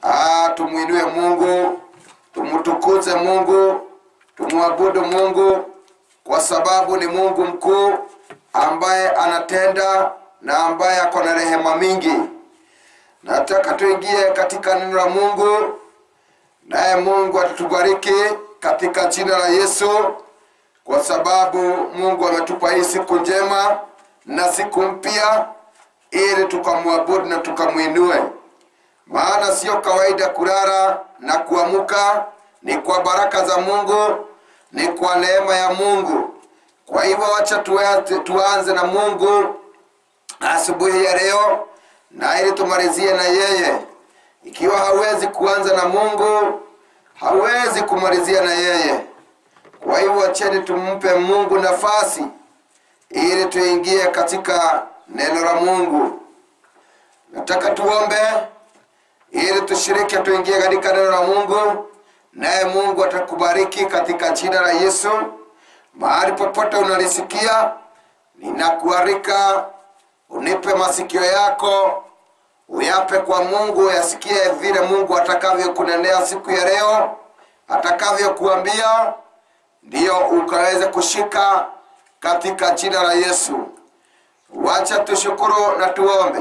Ah, tumwinue Mungu, tumtukuze Mungu, tumwabudu Mungu kwa sababu ni Mungu mkuu ambaye anatenda na ambaye ako na rehema mingi. Nataka tuingie katika neno la Mungu, naye Mungu atatubariki katika jina la Yesu, kwa sababu Mungu ametupa hii siku njema na siku mpya, ili tukamwabudu na tukamwinue. Maana sio kawaida kulala na kuamuka, ni kwa baraka za Mungu, ni kwa neema ya Mungu. Kwa hivyo wacha tuanze, tuanze na Mungu asubuhi ya leo, na ili tumalizie na yeye. Ikiwa hawezi kuanza na Mungu, hawezi kumalizia na yeye. Kwa hivyo wacheni tumpe Mungu nafasi ili tuingie katika neno la Mungu. Nataka tuombe ili tushiriki tuingie katika neno la Mungu, naye Mungu atakubariki katika jina la Yesu. Mahali popote unalisikia, ninakualika unipe masikio yako, uyape kwa Mungu, uyasikie vile Mungu atakavyokunenea siku ya leo, atakavyokuambia, ndiyo ukaweze kushika katika jina la Yesu. Wacha tushukuru na tuombe.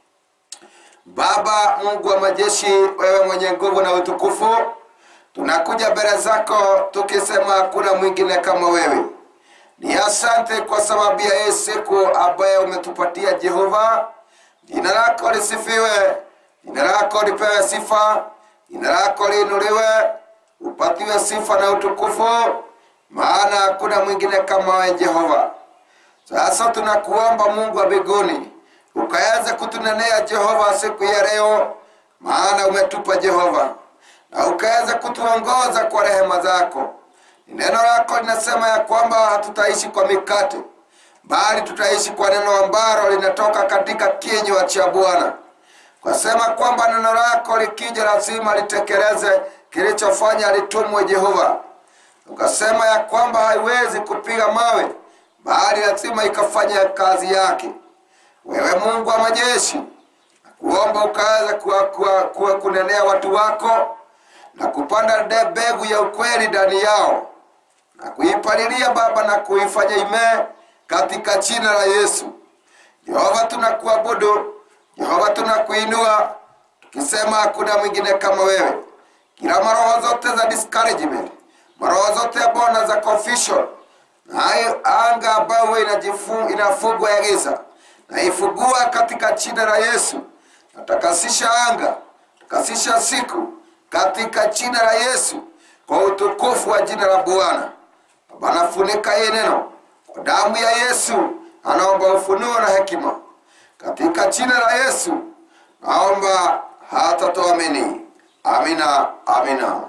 Baba Mungu wa majeshi, wewe mwenye nguvu na utukufu, tunakuja mbele zako tukisema hakuna mwingine kama wewe. Ni asante kwa sababu ya hii siku ambayo umetupatia Jehova. Jina lako lisifiwe, jina lako lipewe sifa, jina lako liinuliwe, upatiwe sifa na utukufu, maana hakuna mwingine kama wewe Jehova. Sasa tunakuomba Mungu wa mbinguni ukaweze kutunenea Jehova siku ya leo, maana umetupa Jehova, na ukaweze kutuongoza kwa rehema zako. Neno lako linasema ya kwamba hatutaishi kwa mikate, bali tutaishi kwa neno ambalo linatoka katika kinywa cha Bwana. Kwasema kwamba neno lako likija lazima litekeleze kilichofanya litumwe Jehova. Ukasema ya kwamba haiwezi kupiga mawe, bali lazima ikafanya kazi yake. Wewe Mungu wa majeshi, nakuomba ukaweze kuwa, kuwa, kuwa kunenea watu wako na kupanda de mbegu ya ukweli ndani yao na kuipalilia Baba na kuifanya imee katika jina la Yesu. Yehova, tunakuabudu Yehova, tunakuinua tukisema hakuna mwingine kama wewe. Kila maroho zote za discouragement, maroho zote ya bona za confusion, na hayo anga ambayo inajifu inafugwa ya giza naifugua katika jina la Yesu. Natakasisha anga, takasisha siku katika jina la Yesu, kwa utukufu wa jina la Bwana. Baba, nafunika hii neno kwa damu ya Yesu. Anaomba ufunuo na hekima katika jina la Yesu, naomba hata tuamini. Amina, amina.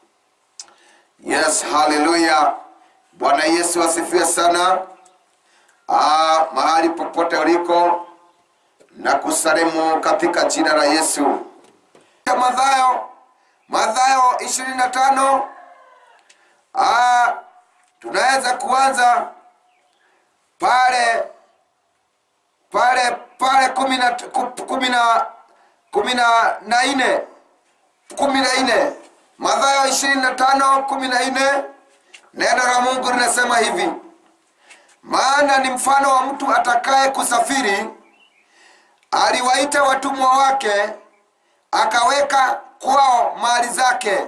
Yes, haleluya. Bwana Yesu asifiwe sana. Ah, mahali popote uliko na kusalimu katika jina la Yesu. Mathayo Mathayo ishirini na tano ah, tunaweza kuanza pale pale pale kumi na kumi na kumi na nne kumi na nne Mathayo ishirini na tano kumi na nne neno la Mungu linasema hivi maana ni mfano wa mtu atakaye kusafiri, aliwaita watumwa wake, akaweka kwao mali zake,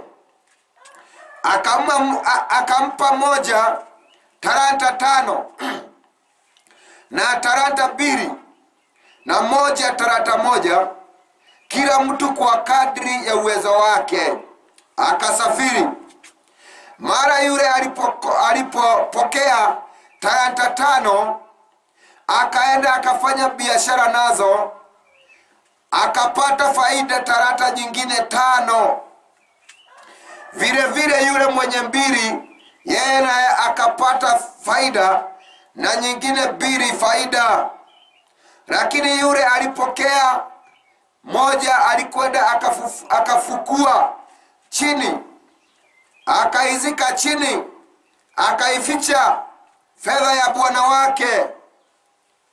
akampa, akampa moja talanta tano na talanta mbili na moja talanta moja, kila mtu kwa kadri ya uwezo wake. Akasafiri. Mara yule alipopokea alipo talanta tano akaenda akafanya biashara nazo, akapata faida talanta nyingine tano. Vile vile yule mwenye mbili, yeye naye akapata faida na nyingine mbili faida. Lakini yule alipokea moja, alikwenda akafu, akafukua chini, akaizika chini, akaificha fedha ya bwana wake.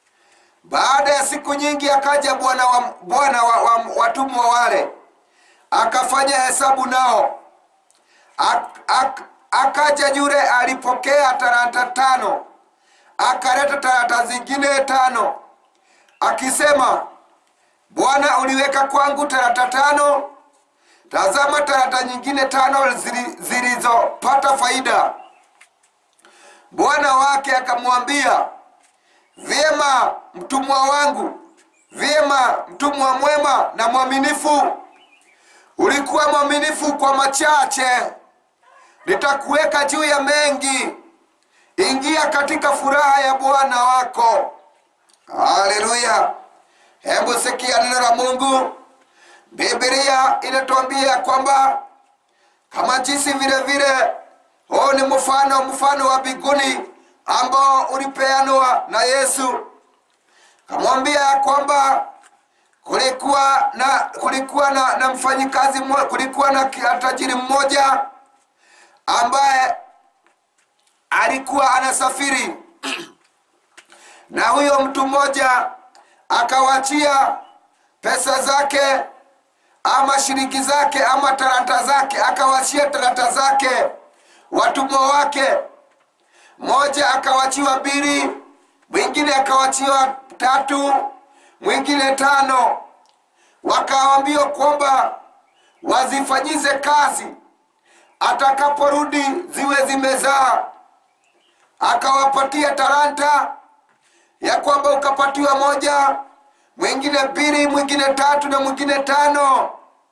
Baada ya siku nyingi akaja bwana wa, bwana wa, wa, watumwa wale akafanya hesabu nao ak, ak, akaja yule alipokea talanta tano akaleta talanta zingine tano akisema bwana uliweka kwangu talanta tano tazama talanta nyingine tano zili- zilizopata faida bwana wake akamwambia vyema mtumwa wangu vyema mtumwa mwema na mwaminifu ulikuwa mwaminifu kwa machache nitakuweka juu ya mengi ingia katika furaha ya bwana wako haleluya hebu sikia neno la mungu biblia inatuambia kwamba kama jinsi vile vile huu ni mfano mfano wa biguni ambao ulipeanwa na yesu kamwambia ya kwamba kulikuwa na kulikuwa na, na mfanyikazi mmo- kulikuwa na ki- tajiri mmoja ambaye alikuwa anasafiri na huyo mtu mmoja akawachia pesa zake ama shilingi zake ama talanta zake akawachia talanta zake watumwa wake mmoja akawachiwa mbili mwingine akawachiwa tatu mwingine tano wakaambiwa kwamba wazifanyize kazi atakaporudi ziwe zimezaa akawapatia talanta ya kwamba ukapatiwa moja mwingine mbili mwingine tatu na mwingine tano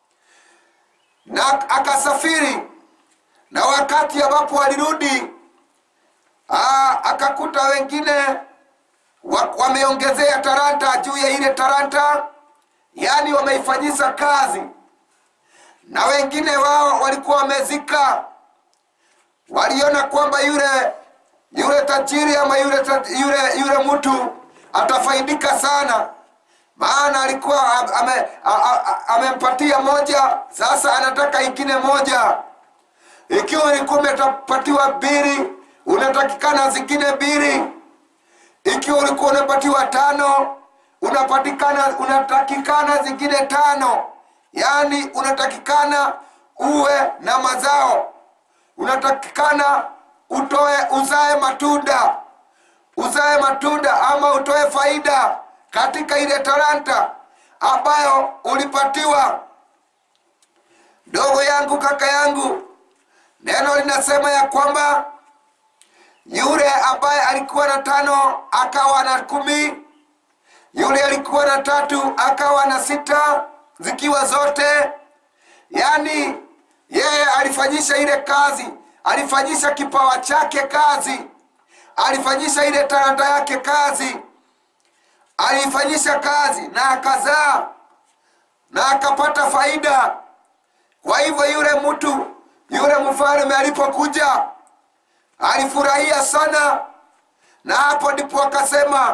na akasafiri na wakati ambapo walirudi aa, akakuta wengine wa- wameongezea talanta juu ya ile talanta yaani wameifanyisa kazi na wengine wao walikuwa wamezika waliona kwamba yule yule tajiri ama yule, ta- yule, yule mtu atafaidika sana maana alikuwa am- ame- a- a- a- amempatia moja sasa anataka ingine moja ikiwa ulikuwa umepatiwa mbili unatakikana zingine mbili ikiwa ulikuwa unapatiwa tano unapatikana unatakikana zingine tano yaani unatakikana uwe na mazao unatakikana utoe uzae matunda uzae matunda ama utoe faida katika ile talanta ambayo ulipatiwa ndogo yangu kaka yangu neno linasema ya kwamba yule ambaye alikuwa na tano akawa na kumi yule alikuwa na tatu akawa na sita zikiwa zote yaani yeye alifanyisha ile kazi alifanyisha kipawa chake kazi alifanyisha ile talanta yake kazi aliifanyisha kazi na akazaa na akapata faida kwa hivyo yule mtu yule mfalme alipokuja alifurahia sana na hapo ndipo akasema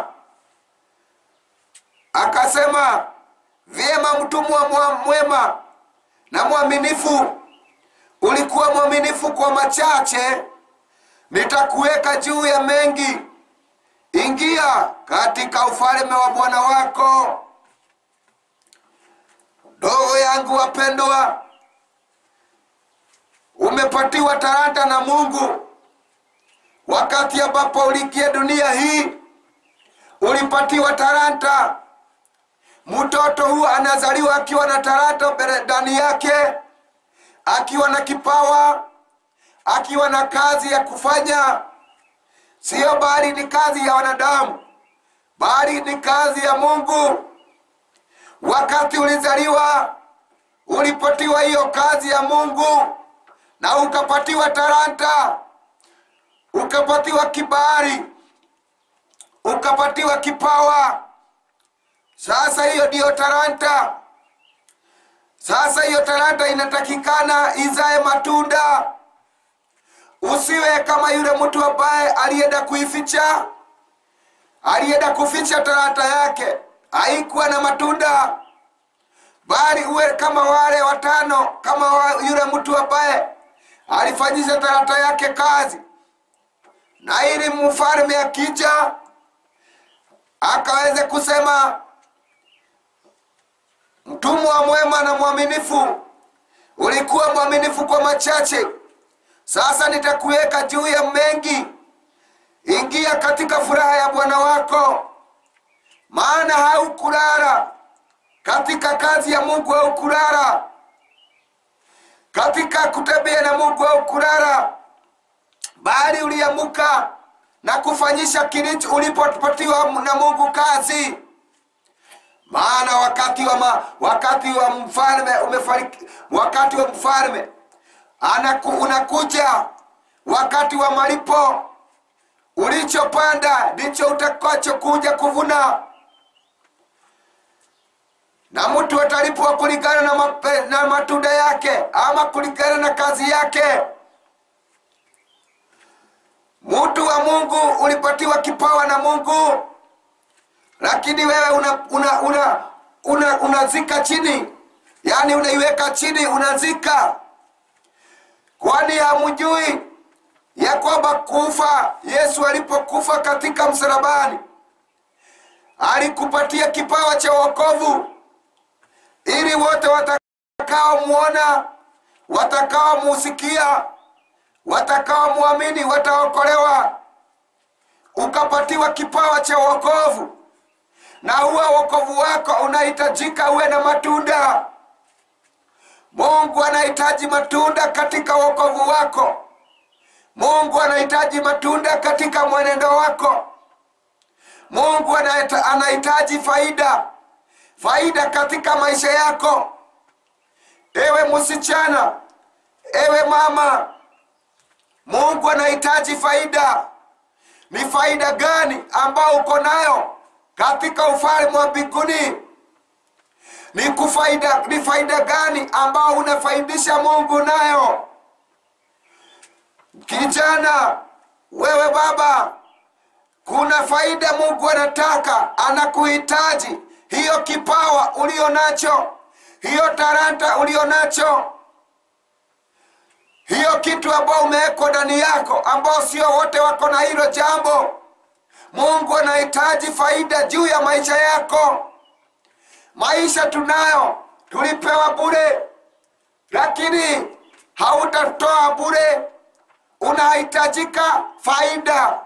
akasema vyema mtumwa mwa- mwema na mwaminifu ulikuwa mwaminifu kwa machache nitakuweka juu ya mengi ingia katika ufalme wa bwana wako ndogo yangu wapendwa umepatiwa talanta na mungu wakati ambapo uliingia dunia hii ulipatiwa talanta mtoto huu anazaliwa akiwa na talanta mbele- ndani yake akiwa na kipawa akiwa na kazi ya kufanya siyo bali ni kazi ya wanadamu bali ni kazi ya mungu wakati ulizaliwa ulipatiwa hiyo kazi ya mungu na ukapatiwa talanta ukapatiwa kibali ukapatiwa kipawa sasa hiyo ndiyo talanta sasa hiyo talanta inatakikana izae matunda usiwe kama yule mtu ambaye alienda kuificha alienda kuficha talanta yake haikuwa na matunda bali uwe kama wale watano kama wa, yule mtu ambaye alifanyisha talanta yake kazi na ili mfalme akija akaweze kusema mtumwa mwema na mwaminifu ulikuwa mwaminifu kwa machache sasa nitakuweka juu ya mengi ingia katika furaha ya bwana wako maana haukulala katika kazi ya mungu haukulala katika kutembea na mungu haukulala bali uliamuka na kufanyisha kilicho ulipopatiwa na mungu kazi maana wakati wa ma, wakati wa mfalme umefariki wakati wa mfalme anaku, unakuja wakati wa malipo ulichopanda ndicho utakachokuja kuvuna na mtu atalipwa kulingana na, mape, na matunda yake ama kulingana na kazi yake mtu wa mungu ulipatiwa kipawa na mungu lakini wewe unazika una, una, una, unazika chini yaani unaiweka chini unazika kwani hamjui ya kwamba kufa yesu alipokufa katika msalabani alikupatia kipawa cha wokovu ili wote watakaomwona watakaomusikia watakaomwamini wataokolewa ukapatiwa kipawa cha wokovu na huwa wokovu wako unahitajika uwe na matunda mungu anahitaji matunda katika wokovu wako mungu anahitaji matunda katika mwenendo wako mungu anahitaji faida faida katika maisha yako ewe msichana ewe mama mungu anahitaji faida ni faida gani ambao uko nayo katika ufalme wa mbinguni ni kufaida ni faida gani ambao unafaidisha mungu nayo kijana wewe baba kuna faida mungu anataka anakuhitaji hiyo kipawa ulio nacho hiyo taranta ulio nacho hiyo kitu ambao umewekwa ndani yako ambao sio wote wako na hilo jambo mungu anahitaji faida juu ya maisha yako maisha tunayo tulipewa bure lakini hautatoa bure unahitajika faida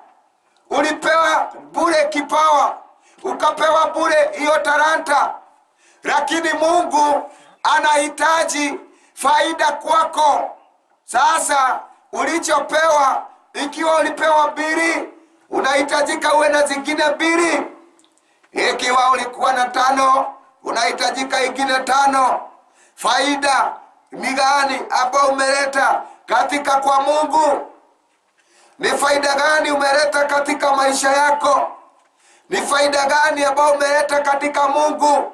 ulipewa bure kipawa ukapewa bure hiyo taranta lakini mungu anahitaji faida kwako sasa ulichopewa ikiwa ulipewa mbili unahitajika uwe na zingine mbili ikiwa ulikuwa na tano unahitajika ingine tano faida ni gani ambao umeleta katika kwa mungu ni faida gani umeleta katika maisha yako ni faida gani ambao umeleta katika mungu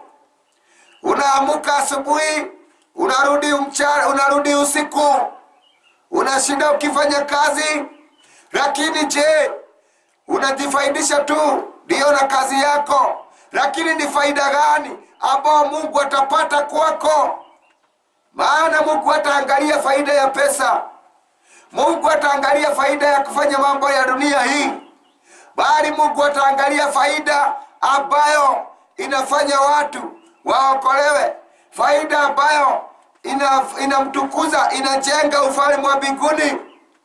unaamuka asubuhi unarudi mchana unarudi usiku unashinda ukifanya kazi lakini je unajifaidisha tu ndiyo na kazi yako lakini ni faida gani ambao mungu atapata kwako maana mungu ataangalia faida ya pesa mungu ataangalia faida ya kufanya mambo ya dunia hii bali mungu ataangalia faida ambayo inafanya watu waokolewe faida ambayo inamtukuza ina inajenga ufalme wa mbinguni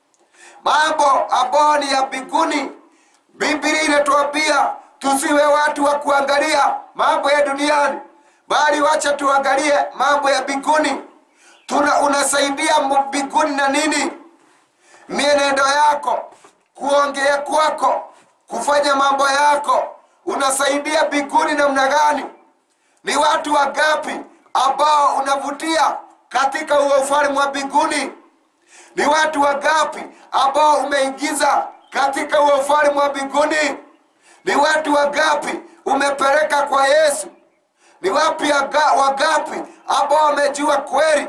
mambo ambayo ni ya mbinguni biblia inatuambia tusiwe watu wa kuangalia mambo ya duniani bali wacha tuangalie mambo ya mbinguni tuna unasaidia mbinguni na nini mienendo yako kuongea kwako kufanya mambo yako unasaidia mbinguni namna gani ni watu wangapi ambao unavutia katika huo ufalme wa mbinguni ni watu wangapi ambao umeingiza katika huo ufalme wa mbinguni ni watu wangapi umepeleka kwa yesu ni wapi wangapi ambao wamejua kweli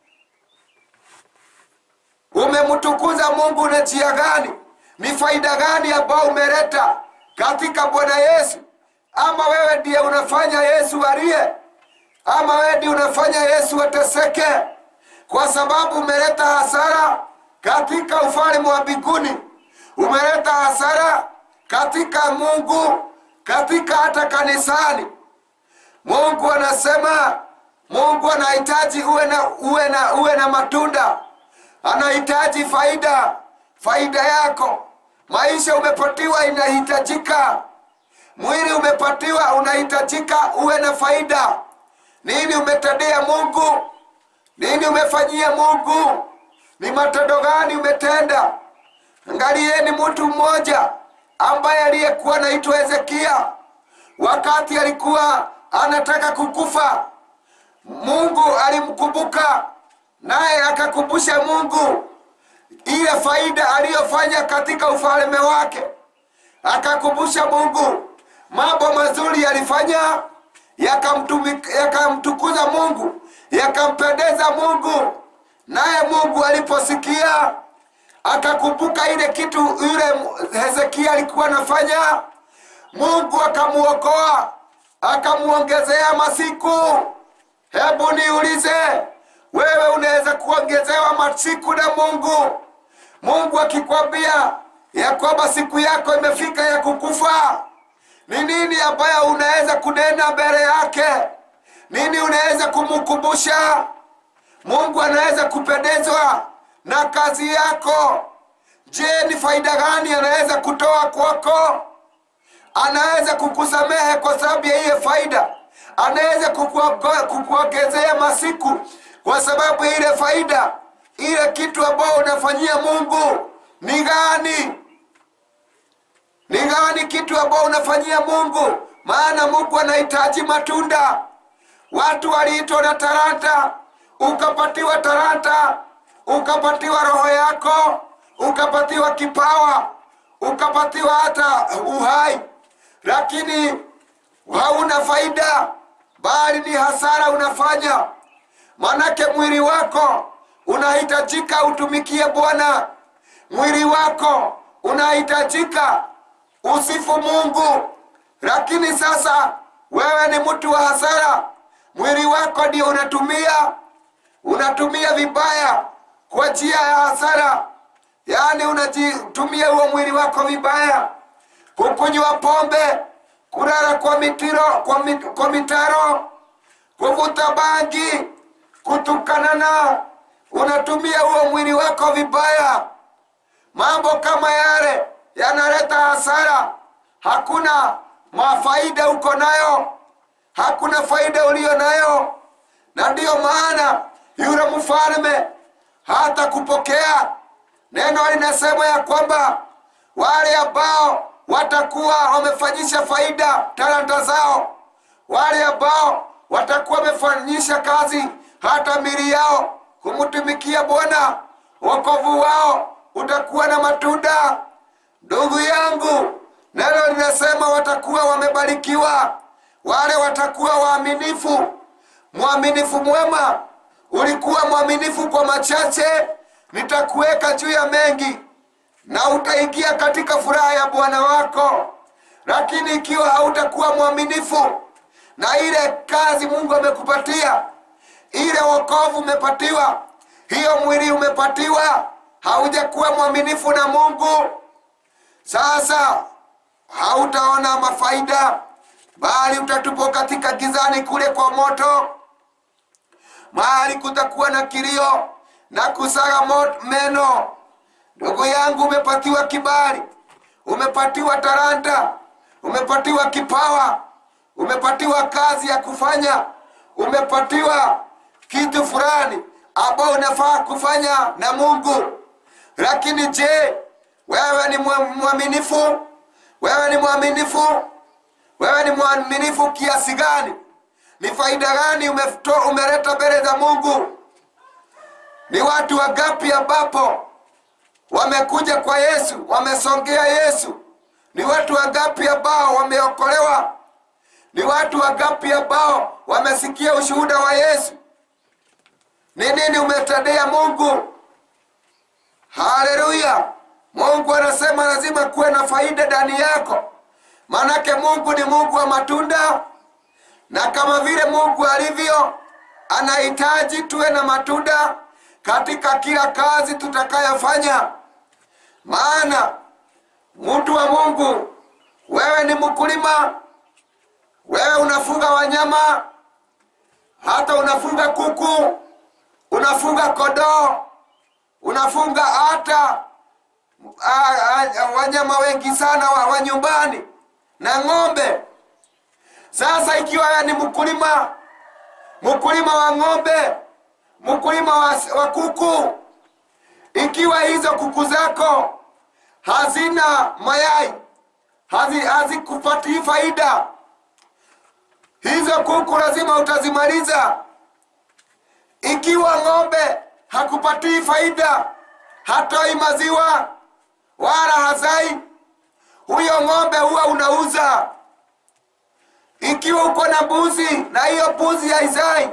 umemtukuza mungu na njia gani ni faida gani ambao umeleta katika bwana yesu ama wewe ndiye unafanya yesu aliye ama wewe ndiye unafanya yesu ateseke kwa sababu umeleta hasara katika ufalme wa mbinguni umeleta hasara katika mungu katika hata kanisani mungu anasema mungu anahitaji uwe na, uwe na, uwe na matunda anahitaji faida faida yako maisha umepatiwa inahitajika mwili umepatiwa unahitajika uwe na faida nini umetendea mungu nini umefanyia mungu ni matendo gani umetenda angalieni mtu mmoja ambaye aliyekuwa naitwa hezekia wakati alikuwa anataka kukufa mungu alimkumbuka naye akakumbusha mungu ile faida aliyofanya katika ufalme wake akakumbusha mungu mambo mazuri yalifanya yakamtumi- yakamtukuza mungu yakampendeza mungu naye mungu aliposikia akakumbuka ile kitu yule hezekia alikuwa anafanya mungu akamuokoa akamuongezea masiku hebu niulize wewe unaweza kuongezewa masiku na mungu mungu akikwambia ya kwamba siku yako imefika ya kukufa ni nini ambayo unaweza kunena mbele yake nini unaweza kumkumbusha mungu anaweza kupendezwa na kazi yako je ni faida gani anaweza kutoa kwako anaweza kukusamehe kwa sababu ya hiyo faida anaweza kukuogo- kukuongezea masiku kwa sababu ya ile faida ile kitu ambayo unafanyia mungu ni gani ni gani kitu ambao unafanyia mungu maana mungu anahitaji matunda watu waliitwa na talanta ukapatiwa talanta ukapatiwa roho yako ukapatiwa kipawa ukapatiwa hata uhai lakini hauna faida bali ni hasara unafanya manake mwili wako unahitajika utumikie bwana mwili wako unahitajika usifu mungu lakini sasa wewe ni mtu wa hasara mwili wako ndio unatumia unatumia vibaya kwa njia ya hasara yaani unajitumia huo mwili wako vibaya kukunywa pombe kulala kwa mitiro kwa, mit, kwa mitaro kuvuta bangi kutukanana unatumia huo mwili wako vibaya mambo kama yale yanaleta hasara hakuna mafaida uko nayo hakuna faida uliyo nayo na ndiyo maana yule mfalme hata kupokea neno linasema ya kwamba wale ambao watakuwa wamefanyisha faida talanta zao wale ambao watakuwa wamefanyisha kazi hata mili yao kumtumikia bwana wokovu wao utakuwa na matunda ndugu yangu neno linasema watakuwa wamebarikiwa wale watakuwa waaminifu mwaminifu mwema ulikuwa mwaminifu kwa machache nitakuweka juu ya mengi na utaingia katika furaha ya bwana wako lakini ikiwa hautakuwa mwaminifu na ile kazi mungu amekupatia ile wokovu umepatiwa hiyo mwili umepatiwa haujakuwa mwaminifu na mungu sasa hautaona mafaida bali utatupwa katika gizani kule kwa moto mahali kutakuwa na kilio na kusaga mo- meno ndugu yangu umepatiwa kibali umepatiwa talanta umepatiwa kipawa umepatiwa kazi ya kufanya umepatiwa kitu fulani ambao unafaa kufanya na mungu lakini je wewe ni mwa- mwaminifu wewe ni mwaminifu wewe ni mwaminifu kiasi gani ni faida gani umeto- umeleta mbele za mungu ni watu wagapi ambapo wamekuja kwa yesu wamesongea yesu ni watu wangapi ambao wameokolewa ni watu wangapi ambao wamesikia ushuhuda wa yesu ni nini umetendea mungu haleluya mungu anasema lazima kuwe na faida ndani yako maanake mungu ni mungu wa matunda na kama vile mungu alivyo anahitaji tuwe na matunda katika kila kazi tutakayofanya maana mtu wa mungu wewe ni mkulima wewe unafuga wanyama hata unafunga kuku unafunga kodoo unafunga hata a- a- wanyama wengi sana wa, wa nyumbani na ng'ombe sasa ikiwa wewe ni mkulima mkulima wa ng'ombe mkulima wa, wa kuku ikiwa hizo kuku zako hazina mayai hazi- hazikupatii faida hizo kuku lazima utazimaliza ikiwa ng'ombe hakupatii faida hatoi maziwa wala hazai huyo ng'ombe huwa unauza ikiwa uko na mbuzi na hiyo mbuzi haizai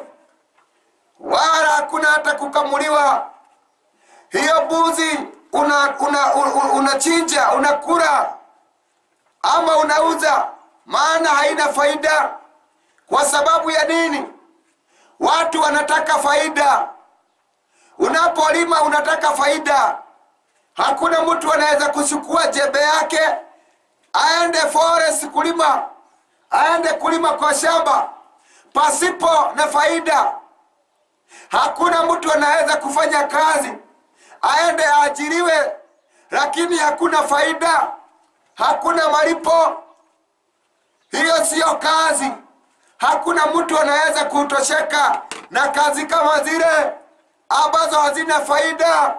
wala hakuna hata kukamuliwa hiyo mbuzi una una una- unachinja unakula ama unauza maana haina faida kwa sababu ya nini watu wanataka faida unapolima unataka faida hakuna mtu anaweza kuchukua jembe yake aende forest kulima aende kulima kwa shamba pasipo na faida hakuna mtu anaweza kufanya kazi aende aajiriwe lakini hakuna faida hakuna malipo hiyo siyo kazi hakuna mtu anaweza kutosheka na kazi kama zile ambazo hazina faida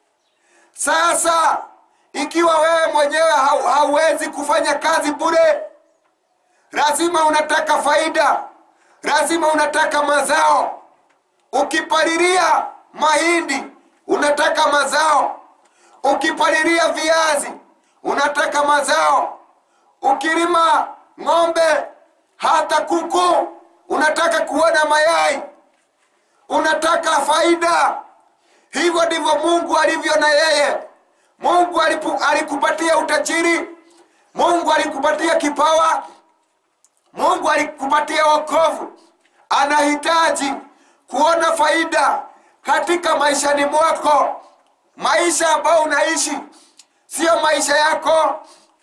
sasa ikiwa wewe mwenyewe hau, hauwezi kufanya kazi bure lazima unataka faida lazima unataka mazao ukipalilia mahindi unataka mazao ukipalilia viazi unataka mazao ukilima ng'ombe hata kuku unataka kuona mayai unataka faida hivyo ndivyo mungu alivyo na yeye mungu alipu, alikupatia utajiri mungu alikupatia kipawa mungu alikupatia wokovu anahitaji kuona faida katika maishani mwako maisha ambayo unaishi sio maisha yako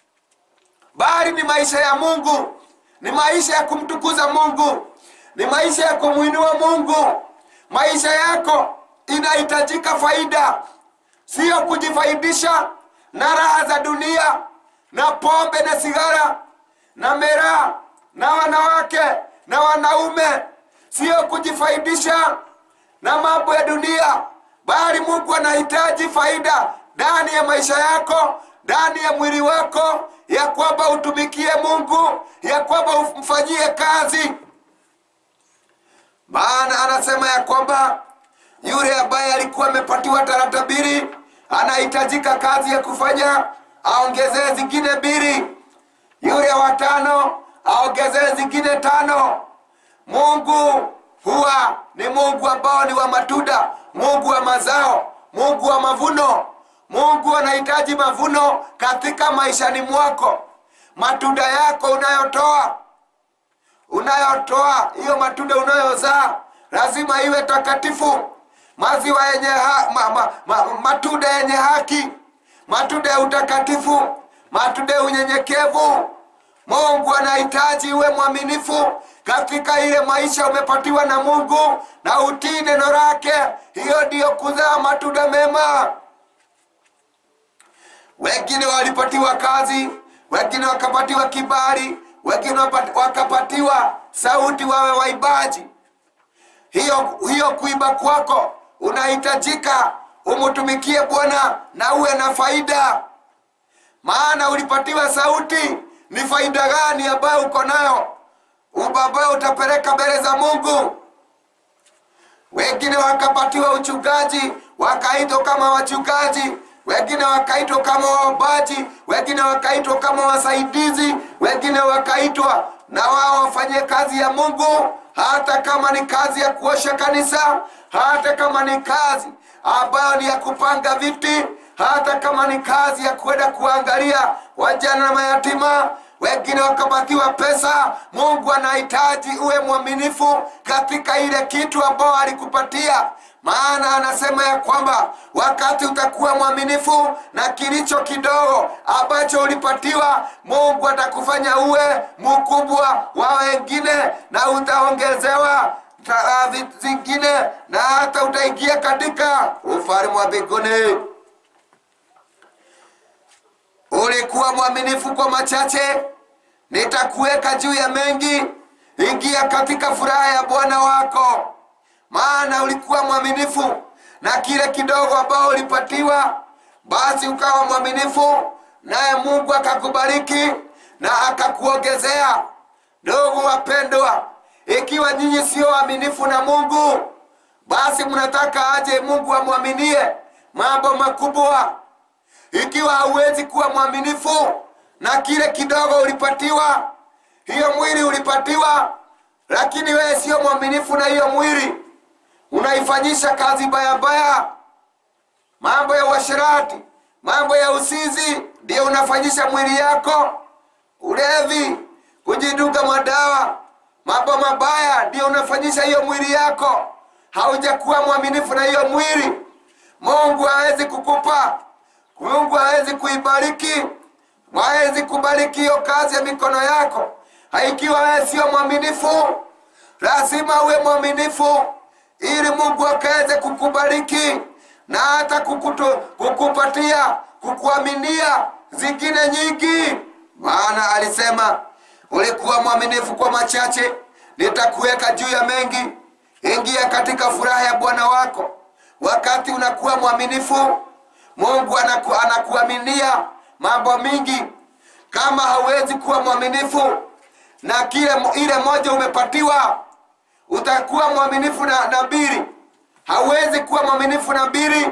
bali ni maisha ya mungu ni maisha ya kumtukuza mungu ni maisha ya kumwinua mungu maisha yako inahitajika faida siyo kujifaidisha na raha za dunia na pombe na sigara na miraa na wanawake na wanaume siyo kujifaidisha na mambo ya dunia bali mungu anahitaji faida ndani ya maisha yako ndani ya mwili wako ya kwamba utumikie mungu ya kwamba umfanyie kazi maana anasema ya kwamba yule ambaye alikuwa amepatiwa talanta mbili anahitajika kazi ya kufanya aongezee zingine mbili yule wa tano aongezee zingine tano mungu huwa ni mungu ambao ni wa matunda mungu wa mazao mungu wa mavuno mungu anahitaji mavuno katika maishani mwako matunda yako unayotoa unayotoa hiyo matunda unayozaa lazima iwe takatifu maziwa yenye ha, ma, ma, ma, matunda yenye haki matunda ya utakatifu matunda ya unyenyekevu mungu anahitaji uwe mwaminifu katika ile maisha umepatiwa na mungu na utii neno lake hiyo ndiyo kuzaa matunda mema wengine walipatiwa kazi wengine wakapatiwa kibali wengine wapati- wakapatiwa sauti wawe waibaji hiyo hiyo kuimba kwako unahitajika umtumikie bwana na uwe na faida maana ulipatiwa sauti ni faida gani ambayo uko nayo ambayo utapeleka mbele za mungu wengine wakapatiwa uchungaji wakaitwa kama wachungaji wengine wakaitwa kama waombaji wengine wakaitwa kama wasaidizi wengine wakaitwa na wao wafanye kazi ya mungu hata kama ni kazi ya kuosha kanisa hata kama ni kazi ambayo ni ya kupanga viti hata kama ni kazi ya kwenda kuangalia wajana na mayatima wengine wakapatiwa pesa mungu anahitaji uwe mwaminifu katika ile kitu ambao alikupatia maana anasema ya kwamba wakati utakuwa mwaminifu na kilicho kidogo ambacho ulipatiwa mungu atakufanya uwe mkubwa wa wengine na utaongezewa ta- vi- zingine na hata utaingia katika ufalme wa mbinguni ulikuwa mwaminifu kwa machache nitakuweka juu ya mengi ingia katika furaha ya bwana wako maana ulikuwa mwaminifu na kile kidogo ambao ulipatiwa basi ukawa mwaminifu naye mungu akakubariki na akakuongezea ndugu wapendwa ikiwa nyinyi sio waaminifu na mungu basi mnataka aje mungu amwaminie mambo makubwa ikiwa hauwezi kuwa mwaminifu na kile kidogo ulipatiwa hiyo mwili ulipatiwa lakini wewe sio mwaminifu na hiyo mwili unaifanyisha kazi bayabaya mambo ya uasherati mambo ya usizi ndio unafanyisha mwili yako ulevi kujiduga madawa mambo mabaya ndio unafanyisha hiyo mwili yako haujakuwa mwaminifu na hiyo mwili mungu hawezi kukupa mungu hawezi kuibariki hawezi kubariki hiyo kazi ya mikono yako haikiwa wewe sio mwaminifu lazima uwe mwaminifu ili mungu akaweze kukubariki na hata kukutu, kukupatia kukuaminia zingine nyingi maana alisema ulikuwa mwaminifu kwa machache nitakuweka juu ya mengi ingia katika furaha ya bwana wako wakati unakuwa mwaminifu mungu anaku, anakuaminia mambo mingi kama hauwezi kuwa mwaminifu na kile ile moja umepatiwa utakuwa mwaminifu na, na mbili hauwezi kuwa mwaminifu na mbili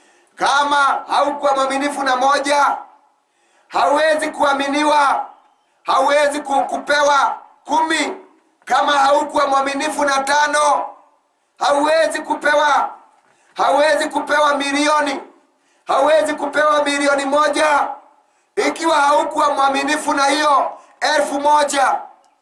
kama haukuwa mwaminifu na moja hauwezi kuaminiwa hauwezi ku- kupewa kumi kama haukuwa mwaminifu na tano hauwezi kupewa hauwezi kupewa milioni hauwezi kupewa milioni moja ikiwa haukuwa mwaminifu na hiyo elfu moja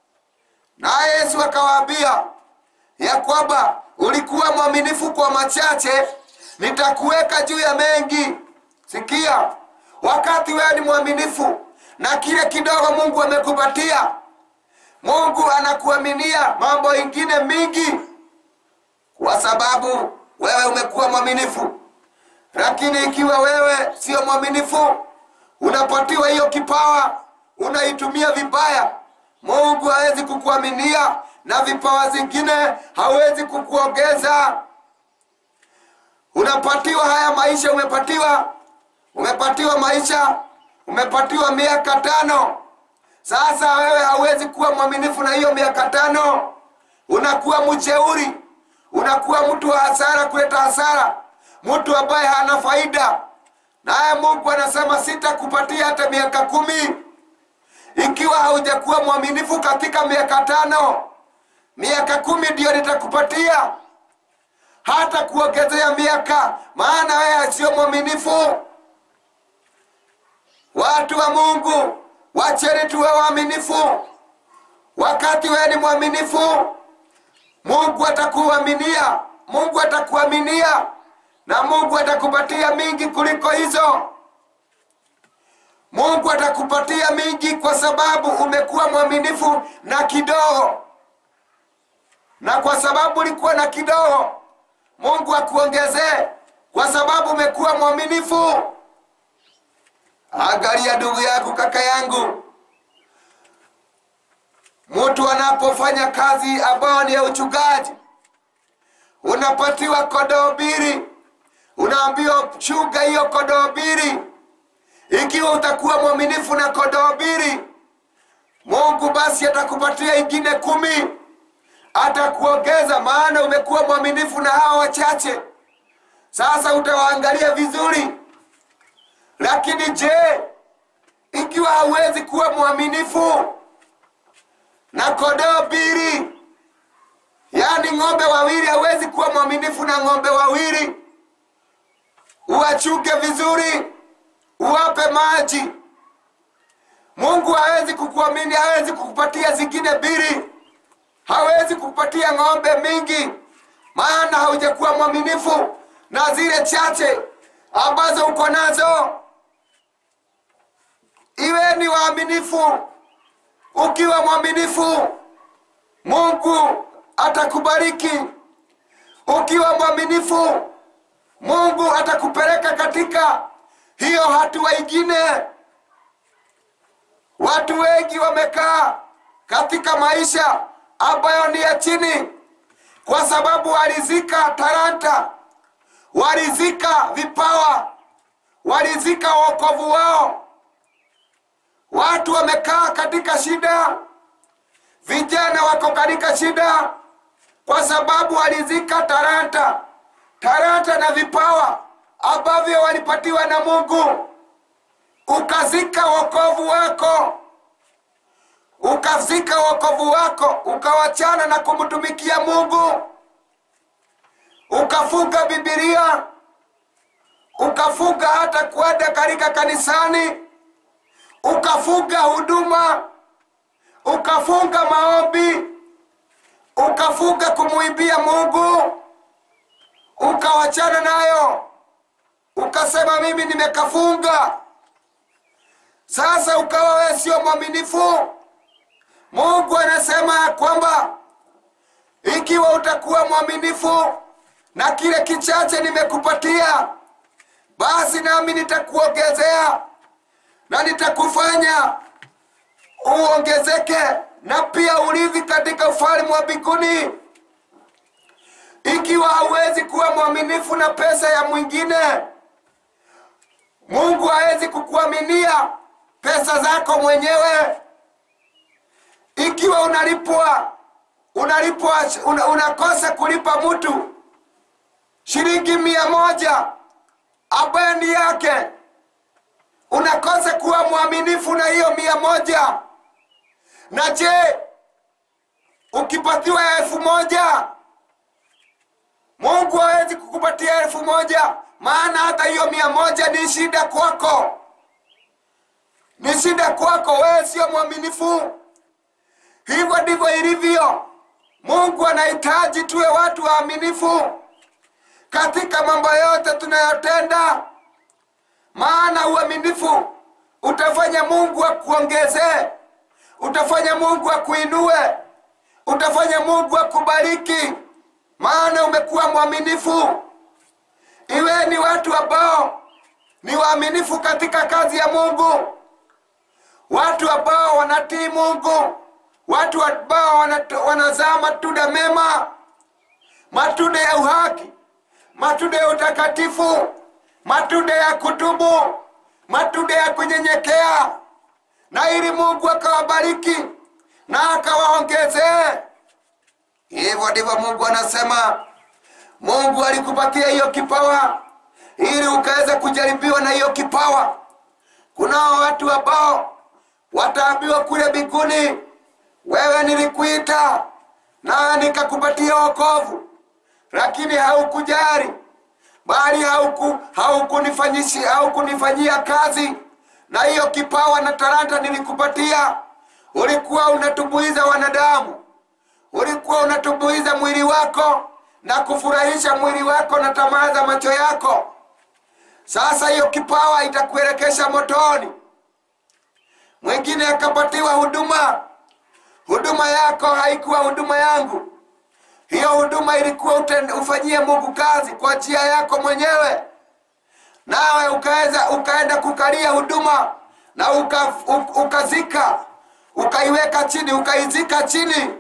naye yesu akawaambia ya kwamba ulikuwa mwaminifu kwa machache nitakuweka juu ya mengi sikia wakati wewe ni mwaminifu na kile kidogo mungu amekupatia mungu anakuaminia mambo ingine mingi kwa sababu wewe umekuwa mwaminifu lakini ikiwa wewe sio mwaminifu unapatiwa hiyo kipawa unaitumia vibaya mungu hawezi kukuaminia na vipawa zingine hawezi kukuongeza unapatiwa haya maisha umepatiwa umepatiwa maisha umepatiwa miaka tano sasa wewe hauwezi kuwa mwaminifu na hiyo miaka tano unakuwa mjeuri unakuwa mtu wa hasara kuleta hasara mtu ambaye hana faida naye mungu anasema sitakupatia hata miaka kumi ikiwa haujakuwa mwaminifu katika miaka tano miaka kumi ndiyo nitakupatia hata kuongezea miaka maana wewe sio mwaminifu watu wa mungu wacheni tuwe waaminifu wakati wewe ni mwaminifu mungu atakuaminia mungu atakuaminia na mungu atakupatia mingi kuliko hizo mungu atakupatia mingi kwa sababu umekuwa mwaminifu na kidogo na kwa sababu ulikuwa na kidogo mungu akuongezee kwa sababu umekuwa mwaminifu angalia ndugu yako kaka yangu mtu anapofanya kazi ambayo ni ya uchungaji unapatiwa kodoo mbili unaambiwa chunga hiyo kodoo mbili ikiwa utakuwa mwaminifu na kodoo mbili mungu basi atakupatia ingine kumi atakuongeza maana umekuwa mwaminifu na hawa wachache sasa utawaangalia vizuri lakini je ikiwa hauwezi kuwa mwaminifu na kodoo mbili yaani ng'ombe wawili hawezi kuwa mwaminifu na ng'ombe wawili uwachunge vizuri uwape maji mungu hawezi kukuamini hawezi kukupatia zingine mbili hawezi kukupatia ng'ombe mingi maana haujakuwa mwaminifu na zile chache ambazo uko nazo iweni waaminifu ukiwa mwaminifu mungu atakubariki ukiwa mwaminifu mungu atakupeleka katika hiyo hatua ingine watu wengi wamekaa katika maisha ambayo ni ya chini kwa sababu walizika talanta walizika vipawa walizika wokovu wao watu wamekaa katika shida vijana wako katika shida kwa sababu walizika talanta talanta na vipawa ambavyo walipatiwa na mungu ukazika wokovu wako ukazika wokovu wako ukawachana na kumtumikia mungu ukafunga bibilia ukafunga hata kwenda katika kanisani ukafunga huduma ukafunga maombi ukafunga kumuibia mungu ukawachana nayo ukasema mimi nimekafunga sasa ukawa wewe sio mwaminifu mungu anasema ya kwamba ikiwa utakuwa mwaminifu na kile kichache nimekupatia basi nami nitakuongezea na nitakufanya uongezeke na pia urithi katika ufalme wa mbinguni ikiwa hauwezi kuwa mwaminifu na pesa ya mwingine mungu hawezi kukuaminia pesa zako mwenyewe ikiwa unalipwa unalipwa una, unakosa kulipa mtu shilingi mia moja ambayo ni yake unakosa kuwa mwaminifu na hiyo mia moja na je ukipatiwa elfu moja mungu hawezi kukupatia elfu moja maana hata hiyo mia moja ni shida kwako ni shida kwako wewe sio mwaminifu hivyo ndivyo ilivyo mungu anahitaji tuwe watu waaminifu katika mambo yote tunayotenda maana uaminifu utafanya mungu akuongezee utafanya mungu akuinue utafanya mungu akubariki maana umekuwa mwaminifu iwe ni watu ambao ni waaminifu katika kazi ya mungu watu ambao wanatii mungu watu ambao wanat- wanazaa matunda mema matunda ya uhaki matunda ya utakatifu matunda ya kutubu matunda ya kunyenyekea na ili mungu akawabariki na akawaongezee hivyo ndivyo mungu anasema mungu alikupatia hiyo kipawa ili ukaweza kujaribiwa na hiyo kipawa kunao watu ambao wataambiwa kule mbinguni wewe nilikuita nawe nikakupatia wokovu lakini haukujari bali hauku haukunifanyishia haukunifanyia kazi na hiyo kipawa na talanta nilikupatia ulikuwa unatumbuiza wanadamu ulikuwa unatumbuiza mwili wako na kufurahisha mwili wako na tamaa za macho yako sasa hiyo kipawa itakuelekesha motoni mwingine akapatiwa huduma huduma yako haikuwa huduma yangu hiyo huduma ilikuwa uten- ufanyie mungu kazi kwa njia yako mwenyewe nawe ukaweza ukaenda kukalia huduma na uka, u- ukazika ukaiweka chini ukaizika chini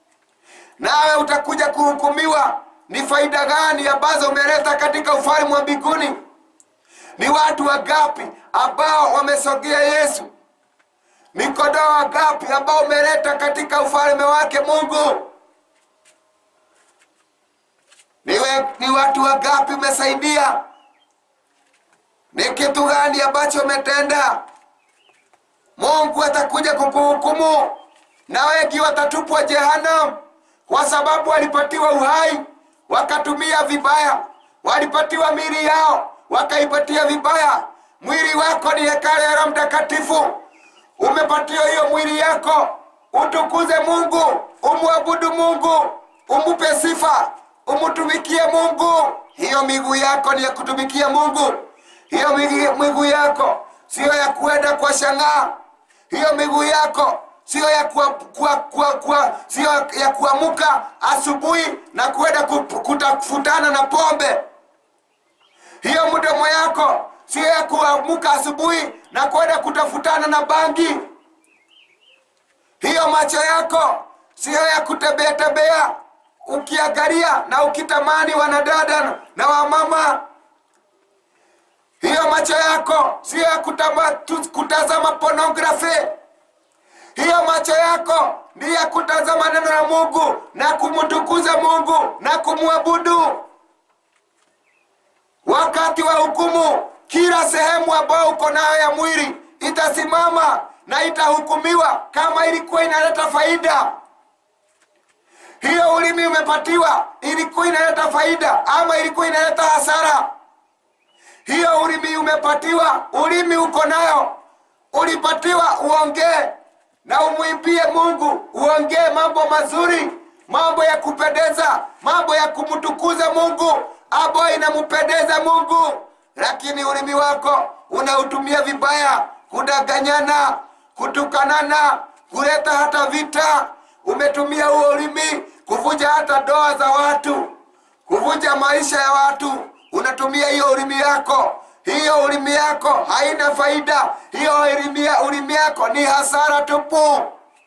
nawe utakuja kuhukumiwa ni faida gani ambazo umeleta katika ufalme wa mbinguni ni watu wangapi ambao wamesogea yesu ni kondoo wangapi ambao umeleta katika ufalme wake mungu ni, we, ni watu wangapi umesaidia ni kitu gani ambacho umetenda mungu atakuja kukuhukumu na wengi watatupwa jehanam kwa sababu walipatiwa uhai wakatumia vibaya walipatiwa mili yao wakaipatia vibaya mwili wako ni hekalo ya roho mtakatifu umepatiwa hiyo mwili yako utukuze mungu umwabudu mungu umupe sifa umutumikie mungu hiyo miguu yako ni ya kutumikia mungu hiyo migi- miguu yako siyo ya kuenda kwa shangaa hiyo miguu yako sio ya kuwa, kuwa, kuwa, kuwa, sio ya kuamuka asubuhi na kwenda ku- kutafutana na pombe hiyo mdomo yako sio ya kuamuka asubuhi na kwenda kutafutana na bangi hiyo macho yako sio ya kutembea tembea ukiangalia na ukitamani wanadada na wamama hiyo macho yako sio ya kutama, tu, kutazama pornography hiyo macho yako ni ya kutazama neno la mungu na kumtukuza mungu na kumwabudu wakati wa hukumu kila sehemu ambayo uko nayo ya mwili itasimama na itahukumiwa kama ilikuwa inaleta faida hiyo ulimi umepatiwa ilikuwa inaleta faida ama ilikuwa inaleta hasara hiyo ulimi umepatiwa ulimi uko nayo ulipatiwa uongee na umwimbie mungu uongee mambo mazuri mambo ya kupendeza mambo ya kumtukuza mungu ambayo inampendeza mungu lakini ulimi wako unautumia vibaya kudanganyana kutukanana kuleta hata vita umetumia huo ulimi kuvunja hata ndoa za watu kuvunja maisha ya watu unatumia hiyo ulimi yako hiyo ulimi yako haina faida hiyo ulimi, ulimi yako ni hasara tupu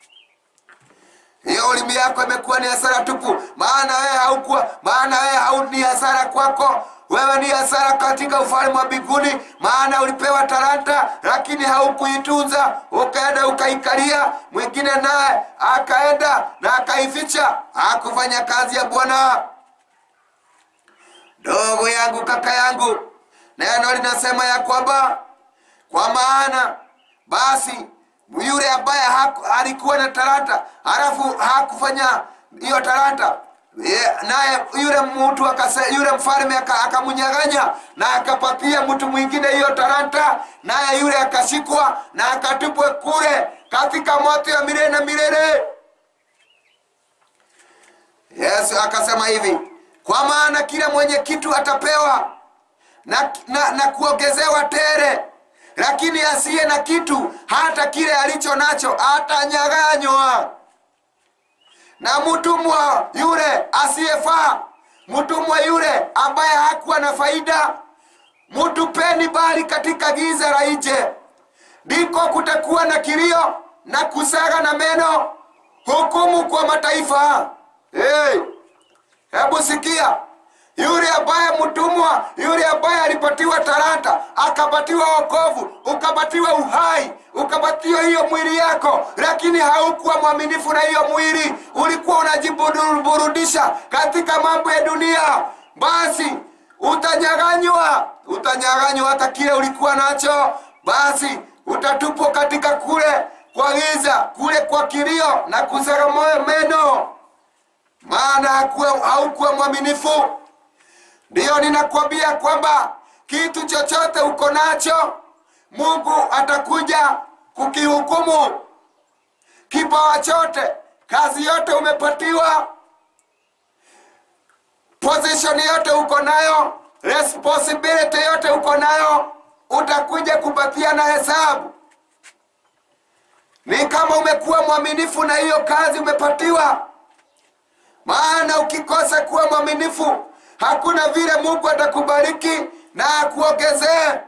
hiyo ulimi yako imekuwa ni hasara tupu maana wewe haukuwa maana wewe hau ni hasara kwako wewe ni hasara katika ufalme wa mbinguni maana ulipewa talanta lakini haukuitunza ukaenda ukaikalia mwingine naye akaenda na akaificha hakufanya kazi ya bwana ndogo yangu kaka yangu neno linasema ya kwamba kwa maana basi yule ambaye haku- alikuwa na talanta halafu hakufanya hiyo talanta ye- naye yule mtu akase, yule mfalme aka- akamnyang'anya na akapatia mtu mwingine hiyo talanta naye yule akashikwa na akatupwe kule katika moto ya milele na milele yesu akasema hivi kwa maana kila mwenye kitu atapewa na, na, na kuongezewa tere lakini asiye na kitu hata kile alicho nacho atanyaganywa na mtumwa yule asiyefaa mtumwa yule ambaye hakuwa na faida mtupeni bali katika giza la nje ndiko kutakuwa na kilio na kusaga na meno hukumu kwa mataifa hey. hebu sikia yule ambaye mtumwa yule ambaye alipatiwa talanta akapatiwa wokovu ukapatiwa uhai ukapatiwa hiyo mwili yako lakini haukuwa mwaminifu na hiyo mwili ulikuwa unajiburudisha katika mambo ya dunia basi utanyaganywa utanyaganywa hata kile ulikuwa nacho basi utatupwa katika kule kwa giza kule kwa kilio na kusaga moyo meno maana hakuwa- haukuwa mwaminifu ndiyo ninakwambia kwamba kitu chochote uko nacho mungu atakuja kukihukumu kipawa chote kazi yote umepatiwa position yote uko nayo responsibility yote uko nayo utakuja kupatia na hesabu ni kama umekuwa mwaminifu na hiyo kazi umepatiwa maana ukikosa kuwa mwaminifu hakuna vile mungu atakubariki na akuongezee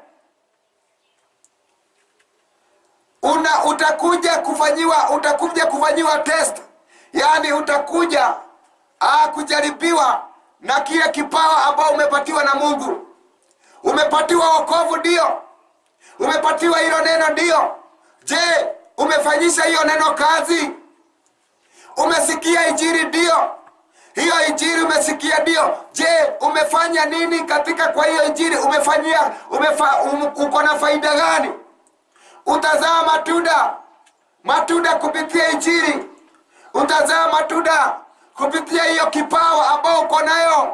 una utakuja kufanyiwa utakuja kufanyiwa test yaani utakuja ah, kujaribiwa na kile kipawa ambao umepatiwa na mungu umepatiwa wokovu ndio umepatiwa hilo neno ndio je umefanyisha hiyo neno kazi umesikia injiri ndio hiyo injiri umesikia ndio je umefanya nini katika kwa hiyo injiri umefanyia umefa, um, uko na faida gani utazaa matunda matunda kupitia injiri utazaa matunda kupitia hiyo kipawa ambao uko nayo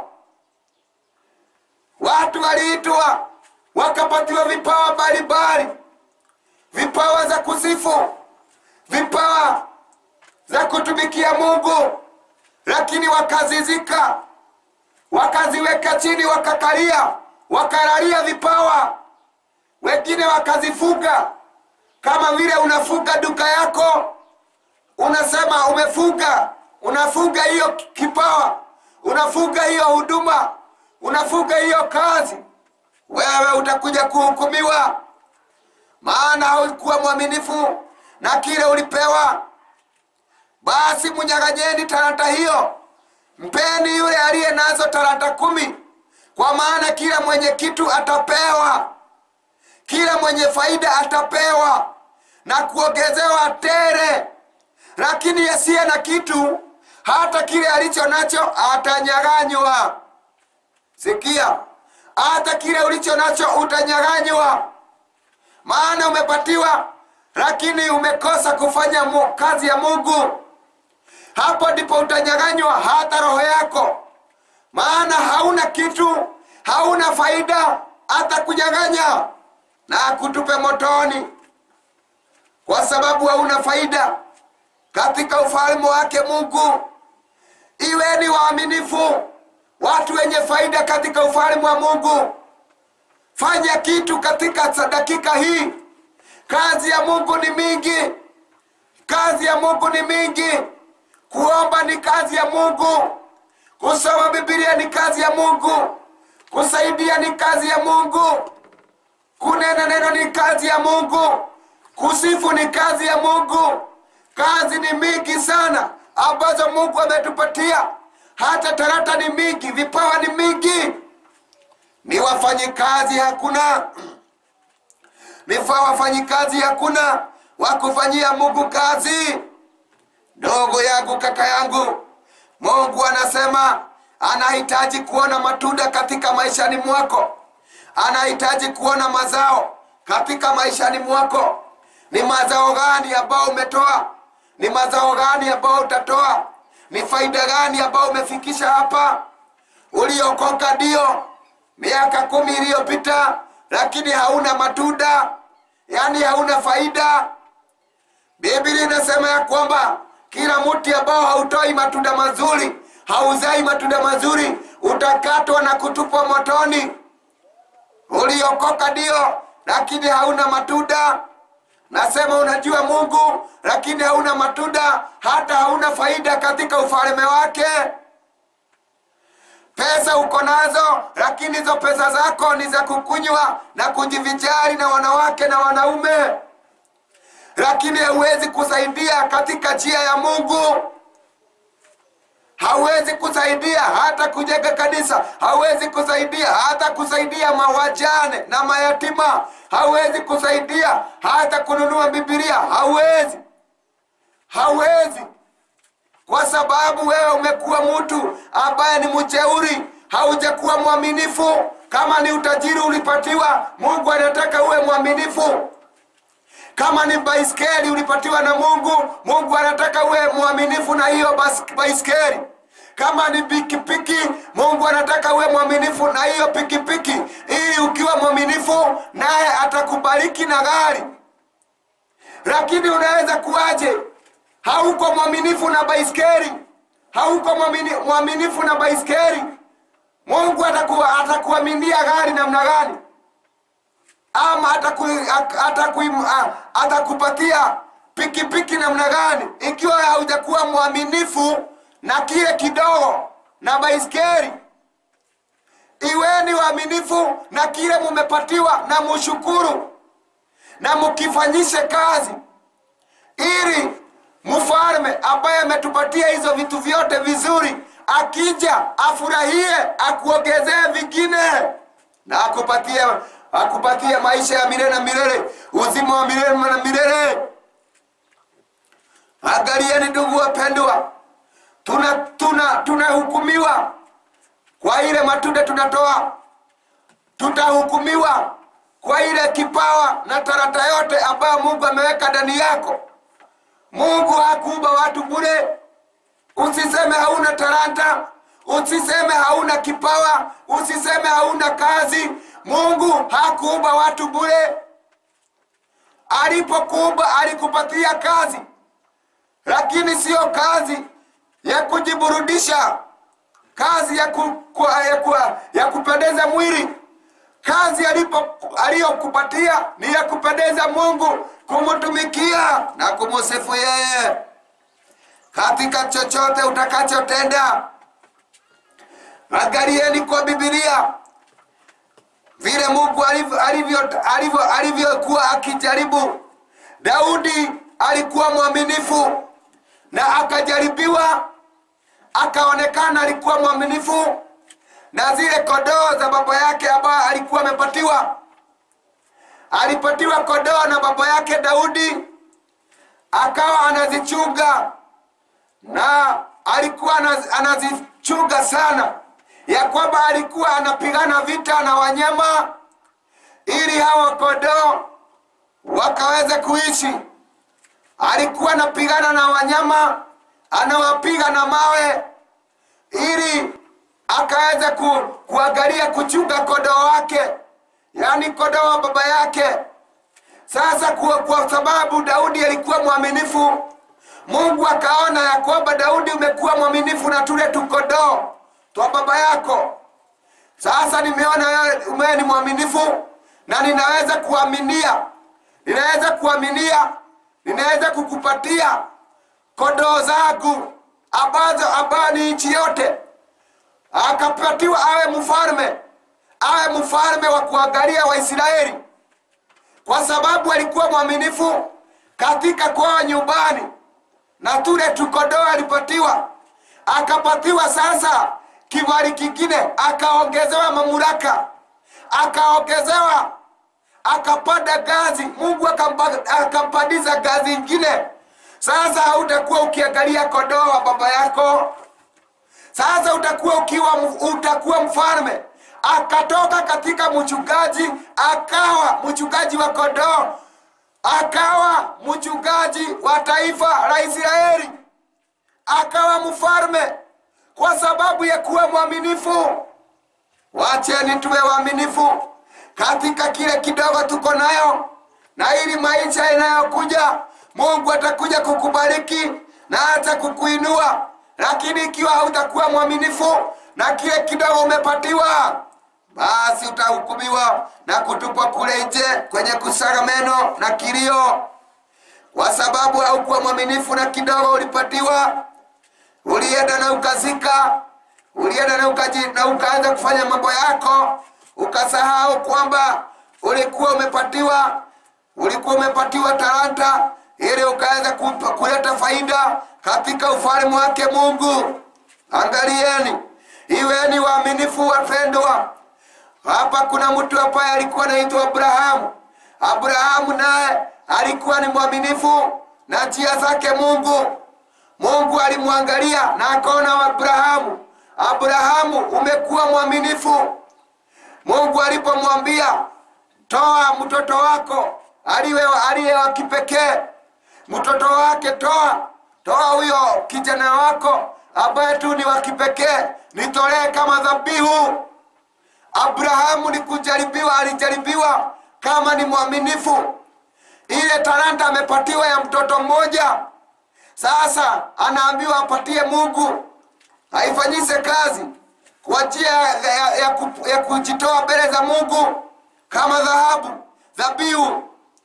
watu waliitwa wakapatiwa vipawa mbalimbali vipawa za kusifu vipawa za kutumikia mungu lakini wakazizika wakaziweka chini wakakalia wakalalia vipawa wengine wakazifuga kama vile unafuga duka yako unasema umefuga unafuga hiyo kipawa unafuga hiyo huduma unafuga hiyo kazi wewe utakuja kuhukumiwa maana haukuwa mwaminifu na kile ulipewa basi mnyang'anyeni talanta hiyo mpeni yule aliye nazo talanta kumi kwa maana kila mwenye kitu atapewa kila mwenye faida atapewa na kuongezewa tere lakini asiye na kitu hata kile alicho nacho atanyang'anywa sikia hata kile ulicho nacho utanyang'anywa maana umepatiwa lakini umekosa kufanya mu, kazi ya mungu hapo ndipo utanyang'anywa hata roho yako maana hauna kitu hauna faida hata kunyang'anya na kutupe motoni kwa sababu hauna faida katika ufalme wake mungu iweni waaminifu watu wenye faida katika ufalme wa mungu fanya kitu katika dakika hii kazi ya mungu ni mingi kazi ya mungu ni mingi kuomba ni kazi ya mungu kusoma bibilia ni kazi ya mungu kusaidia ni kazi ya mungu kunena neno ni kazi ya mungu kusifu ni kazi ya mungu kazi ni mingi sana ambazo mungu ametupatia hata tarata ni mingi vipawa ni mingi ni wafanyikazi hakuna nifaa wafanyikazi hakuna wakufanyia mungu kazi ndogo yangu kaka yangu mungu anasema anahitaji kuona matunda katika maishani mwako anahitaji kuona mazao katika maishani mwako ni mazao gani ambao umetoa ni mazao gani ambao utatoa ni faida gani ambao umefikisha hapa uliokoka ndio miaka kumi iliyopita lakini hauna matunda yaani hauna faida biblia inasema ya kwamba kila mti ambao hautoi matunda mazuri hauzai matunda mazuri utakatwa na kutupwa motoni uliokoka ndio lakini hauna matunda nasema unajua mungu lakini hauna matunda hata hauna faida katika ufalme wake pesa uko nazo lakini hizo pesa zako ni za kukunywa na kujivijari na wanawake na wanaume lakini hauwezi kusaidia katika njia ya mungu hauwezi kusaidia hata kujenga kanisa hauwezi kusaidia hata kusaidia mawajane na mayatima hauwezi kusaidia hata kununua bibilia hauwezi hauwezi kwa sababu wewe umekuwa mtu ambaye ni mjeuri haujakuwa mwaminifu kama ni utajiri ulipatiwa mungu anataka uwe mwaminifu kama ni baiskeli ulipatiwa na mungu mungu anataka uwe mwaminifu na hiyo bas- baiskeli kama ni pikipiki mungu anataka uwe mwaminifu na hiyo pikipiki ili ukiwa mwaminifu naye atakubariki na gari lakini unaweza kuwaje hauko mwaminifu na baiskeli hauko mwamini- mwaminifu na baiskeli mungu atakuwa atakuaminia gari namna gani ama ataku- ak- ataku- a- atakupatia pikipiki namna gani ikiwa haujakuwa mwaminifu na kile kidogo na baiskeli iweni waaminifu na kile mumepatiwa na mushukuru na mukifanyishe kazi ili mfalme ambaye ametupatia hizo vitu vyote vizuri akija afurahie akuongezee vingine na akupatie akupatie maisha ya milele na milele uzima wa milele na milele angalieni ndugu wapendwa tuna tuna tunahukumiwa kwa ile matunda tunatoa tutahukumiwa kwa ile kipawa na tarata yote ambayo mungu ameweka ndani yako mungu hakuumba watu bure usiseme hauna talanta usiseme hauna kipawa usiseme hauna kazi mungu hakuumba watu bure alipokuumba alikupatia kazi lakini siyo kazi ya kujiburudisha kazi ya, ku, kwa, ya, kwa, ya kupendeza mwili kazi alipo aliyokupatia ni ya kupendeza mungu kumtumikia na kumusifu yeye katika chochote utakachotenda. Angalieni kwa Biblia vile Mungu alivyo- alivyo- alivyo- alivyokuwa akijaribu. Daudi alikuwa mwaminifu na akajaribiwa, akaonekana alikuwa mwaminifu na zile kondoo za baba yake ambayo alikuwa amepatiwa. Alipatiwa kondoo na baba yake Daudi, akawa anazichunga na alikuwa anaz- anazichunga sana, ya kwamba alikuwa anapigana vita na wanyama ili hawa kondoo wakaweze kuishi. Alikuwa anapigana na wanyama, anawapiga na mawe ili akaweza ku, kuangalia kuchunga kondoo wake, yaani kondoo wa baba yake. Sasa kwa, kwa sababu Daudi alikuwa mwaminifu, Mungu akaona ya kwamba Daudi umekuwa mwaminifu na tule tukondoo twa baba yako. Sasa nimeona wewe wewe ni mwaminifu na ninaweza kuaminia, ninaweza kuaminia, ninaweza kukupatia kondoo zangu ambazo ambayo ni nchi yote. Akapatiwa awe mfalme, awe mfalme wa kuangalia Waisraeli kwa sababu alikuwa mwaminifu katika kwao nyumbani, na tule tukondoo alipatiwa, akapatiwa sasa kibali kingine, akaongezewa mamlaka, akaongezewa, akapanda ngazi. Mungu akampa- akampandisha ngazi ingine. Sasa hautakuwa ukiangalia kondoo wa baba yako, sasa utakuwa ukiwa utakuwa mfalme. Akatoka katika mchungaji akawa mchungaji wa kondoo, akawa mchungaji wa taifa la Israeli, akawa mfalme kwa sababu ya kuwa mwaminifu. Wacheni tuwe waaminifu katika kile kidogo tuko nayo, na ili maisha inayokuja Mungu atakuja kukubariki na hata kukuinua. Lakini ikiwa hautakuwa mwaminifu na kile kidogo umepatiwa, basi utahukumiwa na kutupwa kule nje kwenye kusaga meno na kilio, kwa sababu haukuwa mwaminifu na kidogo ulipatiwa. Ulienda na ukazika, ulienda na, ukaji, na ukaanza kufanya mambo yako, ukasahau kwamba ulikuwa umepatiwa ulikuwa umepatiwa talanta ili ukaanza kupa- kuleta faida katika ufalme wake Mungu. Angalieni, iweni waaminifu wapendwa. Hapa kuna mtu ambaye alikuwa anaitwa Abrahamu. Abrahamu naye alikuwa ni mwaminifu na njia zake Mungu. Mungu alimwangalia na akaona Abrahamu, Abrahamu, umekuwa mwaminifu. Mungu alipomwambia toa mtoto wako aliwe aliye wa kipekee, mtoto wake toa, toa huyo kijana wako ambaye tu ni wa kipekee, nitolee kama dhabihu. Abrahamu ni kujaribiwa, alijaribiwa kama ni mwaminifu. Ile talanta amepatiwa ya mtoto mmoja, sasa anaambiwa apatie Mungu aifanyise kazi kwa njia ya, ya, ya, ku- ya kujitoa mbele za Mungu kama dhahabu dhabihu.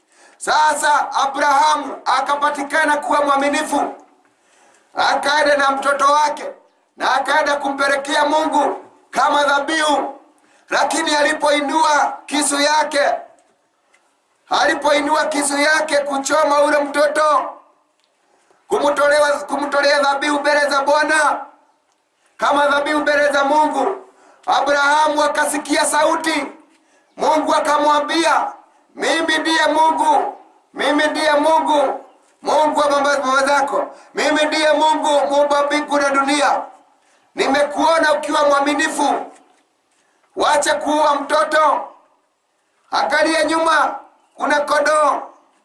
Sasa Abrahamu akapatikana kuwa mwaminifu, akaenda na mtoto wake na akaenda kumpelekea Mungu kama dhabihu, lakini alipoinua kisu yake, alipoinua kisu yake kuchoma ule mtoto, kumtolewa kumtolea dhabihu mbele za Bwana kama dhabihu mbele za Mungu, Abrahamu akasikia sauti. Mungu akamwambia, mimi ndiye Mungu, mimi ndiye Mungu, Mungu wa baba baba zako, mimi ndiye Mungu muumba mbingu na dunia. Nimekuona ukiwa mwaminifu, wacha kuua mtoto. Angalia nyuma, kuna kondoo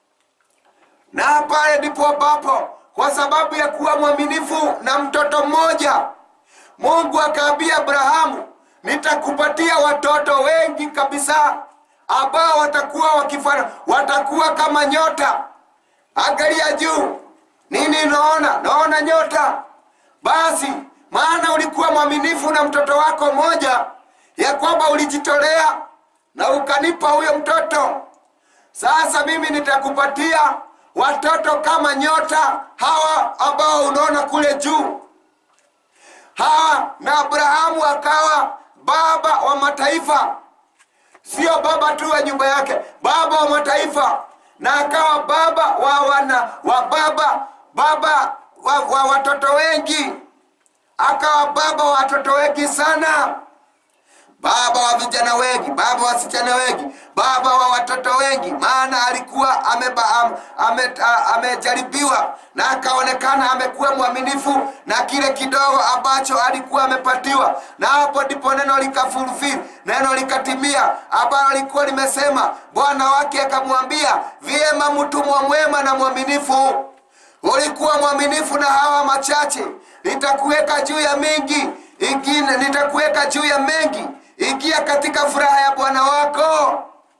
na pale ndipo ambapo kwa sababu ya kuwa mwaminifu na mtoto mmoja, Mungu akaambia Abrahamu, nitakupatia watoto wengi kabisa ambao watakuwa wakifana, watakuwa kama nyota. Angalia juu, nini unaona? Naona nyota. Basi maana ulikuwa mwaminifu na mtoto wako mmoja, ya kwamba ulijitolea na ukanipa huyo mtoto. Sasa mimi nitakupatia watoto kama nyota hawa ambao unaona kule juu hawa na abrahamu akawa baba wa mataifa sio baba tu wa nyumba yake baba wa mataifa na akawa baba wa wana wa baba baba wa, wa watoto wengi akawa baba wa watoto wengi sana baba wa vijana wengi baba wa wasichana wengi baba wa watoto wengi maana alikuwa ameba, am, ame, a- amejaribiwa na akaonekana amekuwa mwaminifu na kile kidogo ambacho alikuwa amepatiwa na hapo ndipo neno likafulfil neno likatimia ambalo likuwa limesema bwana wake akamwambia vyema mtumwa mwema na mwaminifu ulikuwa mwaminifu na hawa machache nitakuweka juu ya mengi ingine nitakuweka juu ya mengi ingia katika furaha ya bwana wako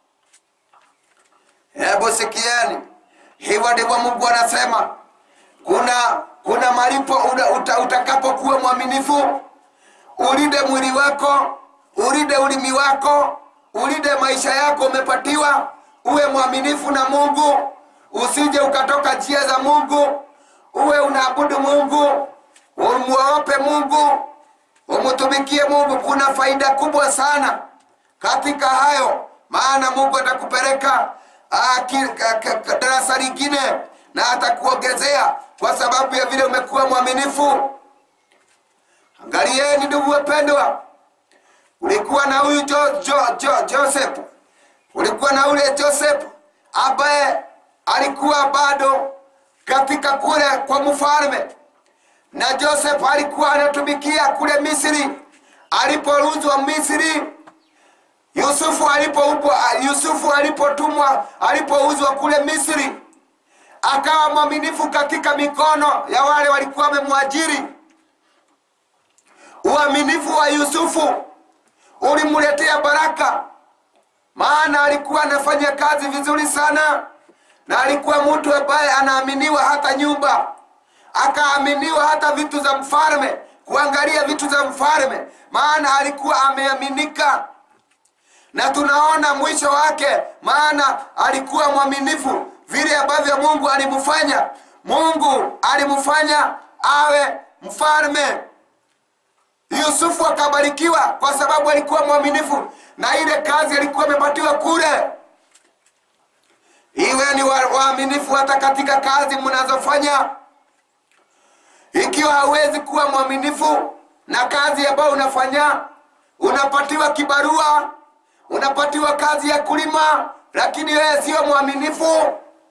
hebu sikieni hivyo ndivyo mungu anasema kuna kuna malipo uta, uta, utakapokuwa mwaminifu ulinde mwili wako ulinde ulimi wako ulinde maisha yako umepatiwa uwe mwaminifu na mungu usije ukatoka njia za mungu uwe unaabudu mungu umwogope mungu umtumikie mungu kuna faida kubwa sana katika hayo maana mungu atakupeleka ah, ki- ka- ka- ka- darasa lingine na atakuongezea kwa sababu ya vile umekuwa mwaminifu angalieni ndugu wapendwa ulikuwa na huyu jo, jo, jo, joseph ulikuwa na ule joseph ambaye alikuwa bado katika kule kwa mfalme na joseph alikuwa anatumikia kule misri aliporuzwa misri yusufu alipoupwa yusufu alipotumwa alipouzwa kule misri akawa mwaminifu katika mikono ya wale walikuwa wamemwajiri uaminifu wa yusufu ulimletea baraka maana alikuwa anafanya kazi vizuri sana na alikuwa mtu ambaye anaaminiwa hata nyumba akaaminiwa hata vitu za mfalme kuangalia vitu za mfalme maana alikuwa ameaminika na tunaona mwisho wake maana alikuwa mwaminifu vile ambavyo mungu alimfanya mungu alimfanya awe mfalme yusufu akabarikiwa kwa sababu alikuwa mwaminifu na ile kazi alikuwa amepatiwa kule iwe ni wa- waaminifu hata katika kazi mnazofanya ikiwa hauwezi kuwa mwaminifu na kazi ambayo unafanya unapatiwa kibarua unapatiwa kazi ya kulima lakini wewe sio mwaminifu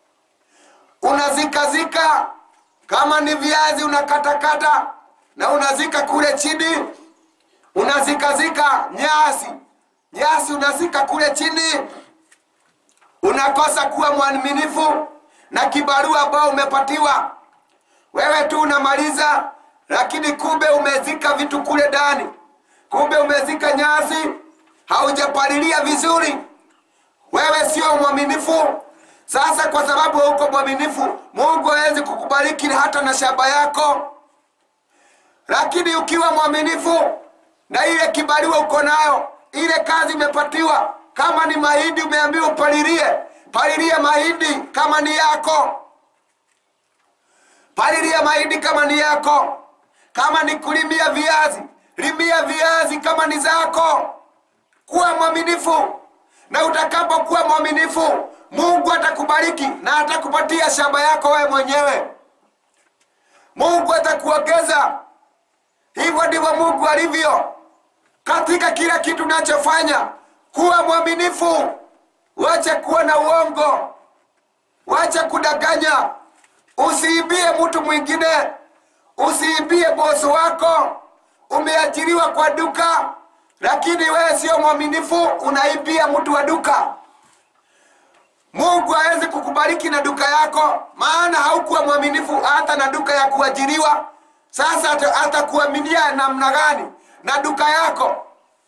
unazikazika kama ni viazi unakatakata na unazika kule chini unazikazika nyasi nyasi unazika kule chini unakosa kuwa mwaminifu na kibarua ambao umepatiwa wewe tu unamaliza lakini kumbe umezika vitu kule ndani kumbe umezika nyasi haujapalilia vizuri wewe sio mwaminifu sasa kwa sababu hauko mwaminifu mungu hawezi kukubariki hata na shamba yako lakini ukiwa mwaminifu na ile kibaliwa uko nayo ile kazi imepatiwa kama ni mahindi umeambiwa upalilie palilia mahindi kama ni yako palilia mahindi kama ni yako kama ni kulimia viazi limia viazi kama ni zako kuwa mwaminifu na utakapokuwa mwaminifu mungu atakubariki na atakupatia shamba yako wewe mwenyewe mungu atakuongeza hivyo ndivyo mungu alivyo katika kila kitu unachofanya kuwa mwaminifu wache kuwa na uongo wache kudanganya usiibie mtu mwingine usiibie bosi wako umeajiriwa kwa duka lakini wewe sio mwaminifu unaibia mtu wa duka mungu hawezi kukubariki na duka yako maana haukuwa mwaminifu hata na duka ya kuajiriwa sasa ata- atakuaminia namna gani na duka yako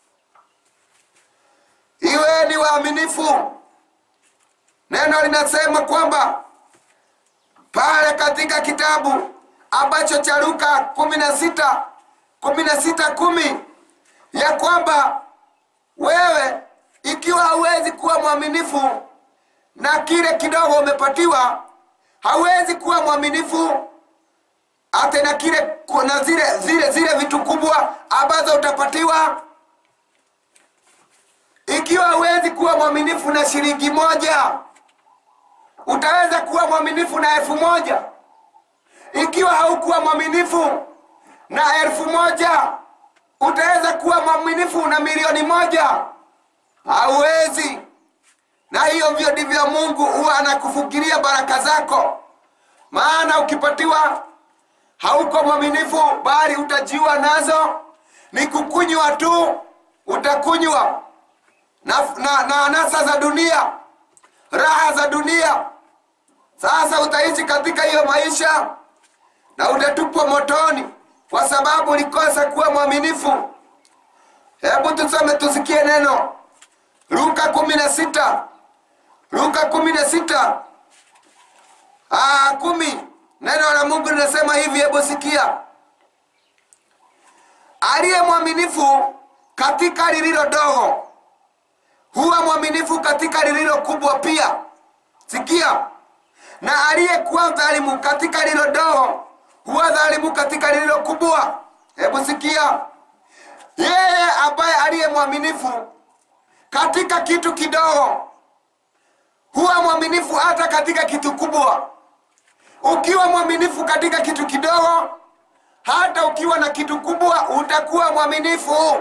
iwe ni waaminifu neno linasema kwamba pale katika kitabu ambacho cha luka kumi na sita kumi na sita kumi ya kwamba wewe ikiwa hauwezi kuwa mwaminifu na kile kidogo umepatiwa hauwezi kuwa mwaminifu hata na kile na zile zile zile vitu kubwa ambazo utapatiwa ikiwa hauwezi kuwa mwaminifu na shilingi moja utaweza kuwa mwaminifu na elfu moja ikiwa haukuwa mwaminifu na elfu moja utaweza kuwa mwaminifu na milioni moja hauwezi na hiyo vyo ndivyo mungu huwa anakufukiria baraka zako maana ukipatiwa hauko mwaminifu bali utajiwa nazo ni kukunywa tu utakunywa na, na, na anasa za dunia raha za dunia sasa utaishi katika hiyo maisha na utatupwa motoni kwa sababu ulikosa kuwa mwaminifu hebu tusome tusikie neno luka kumi na sita luka kumi na sita Aa, kumi neno la mungu linasema hivi hebu sikia aliye mwaminifu katika lililo dogo huwa mwaminifu katika lililo kubwa pia sikia na aliyekuwa dhalimu katika lililo dogo huwa dhalimu katika lililo kubwa hebu sikia yeye ambaye aliye mwaminifu katika kitu kidogo huwa mwaminifu hata katika kitu kubwa ukiwa mwaminifu katika kitu kidogo hata ukiwa na kitu kubwa utakuwa mwaminifu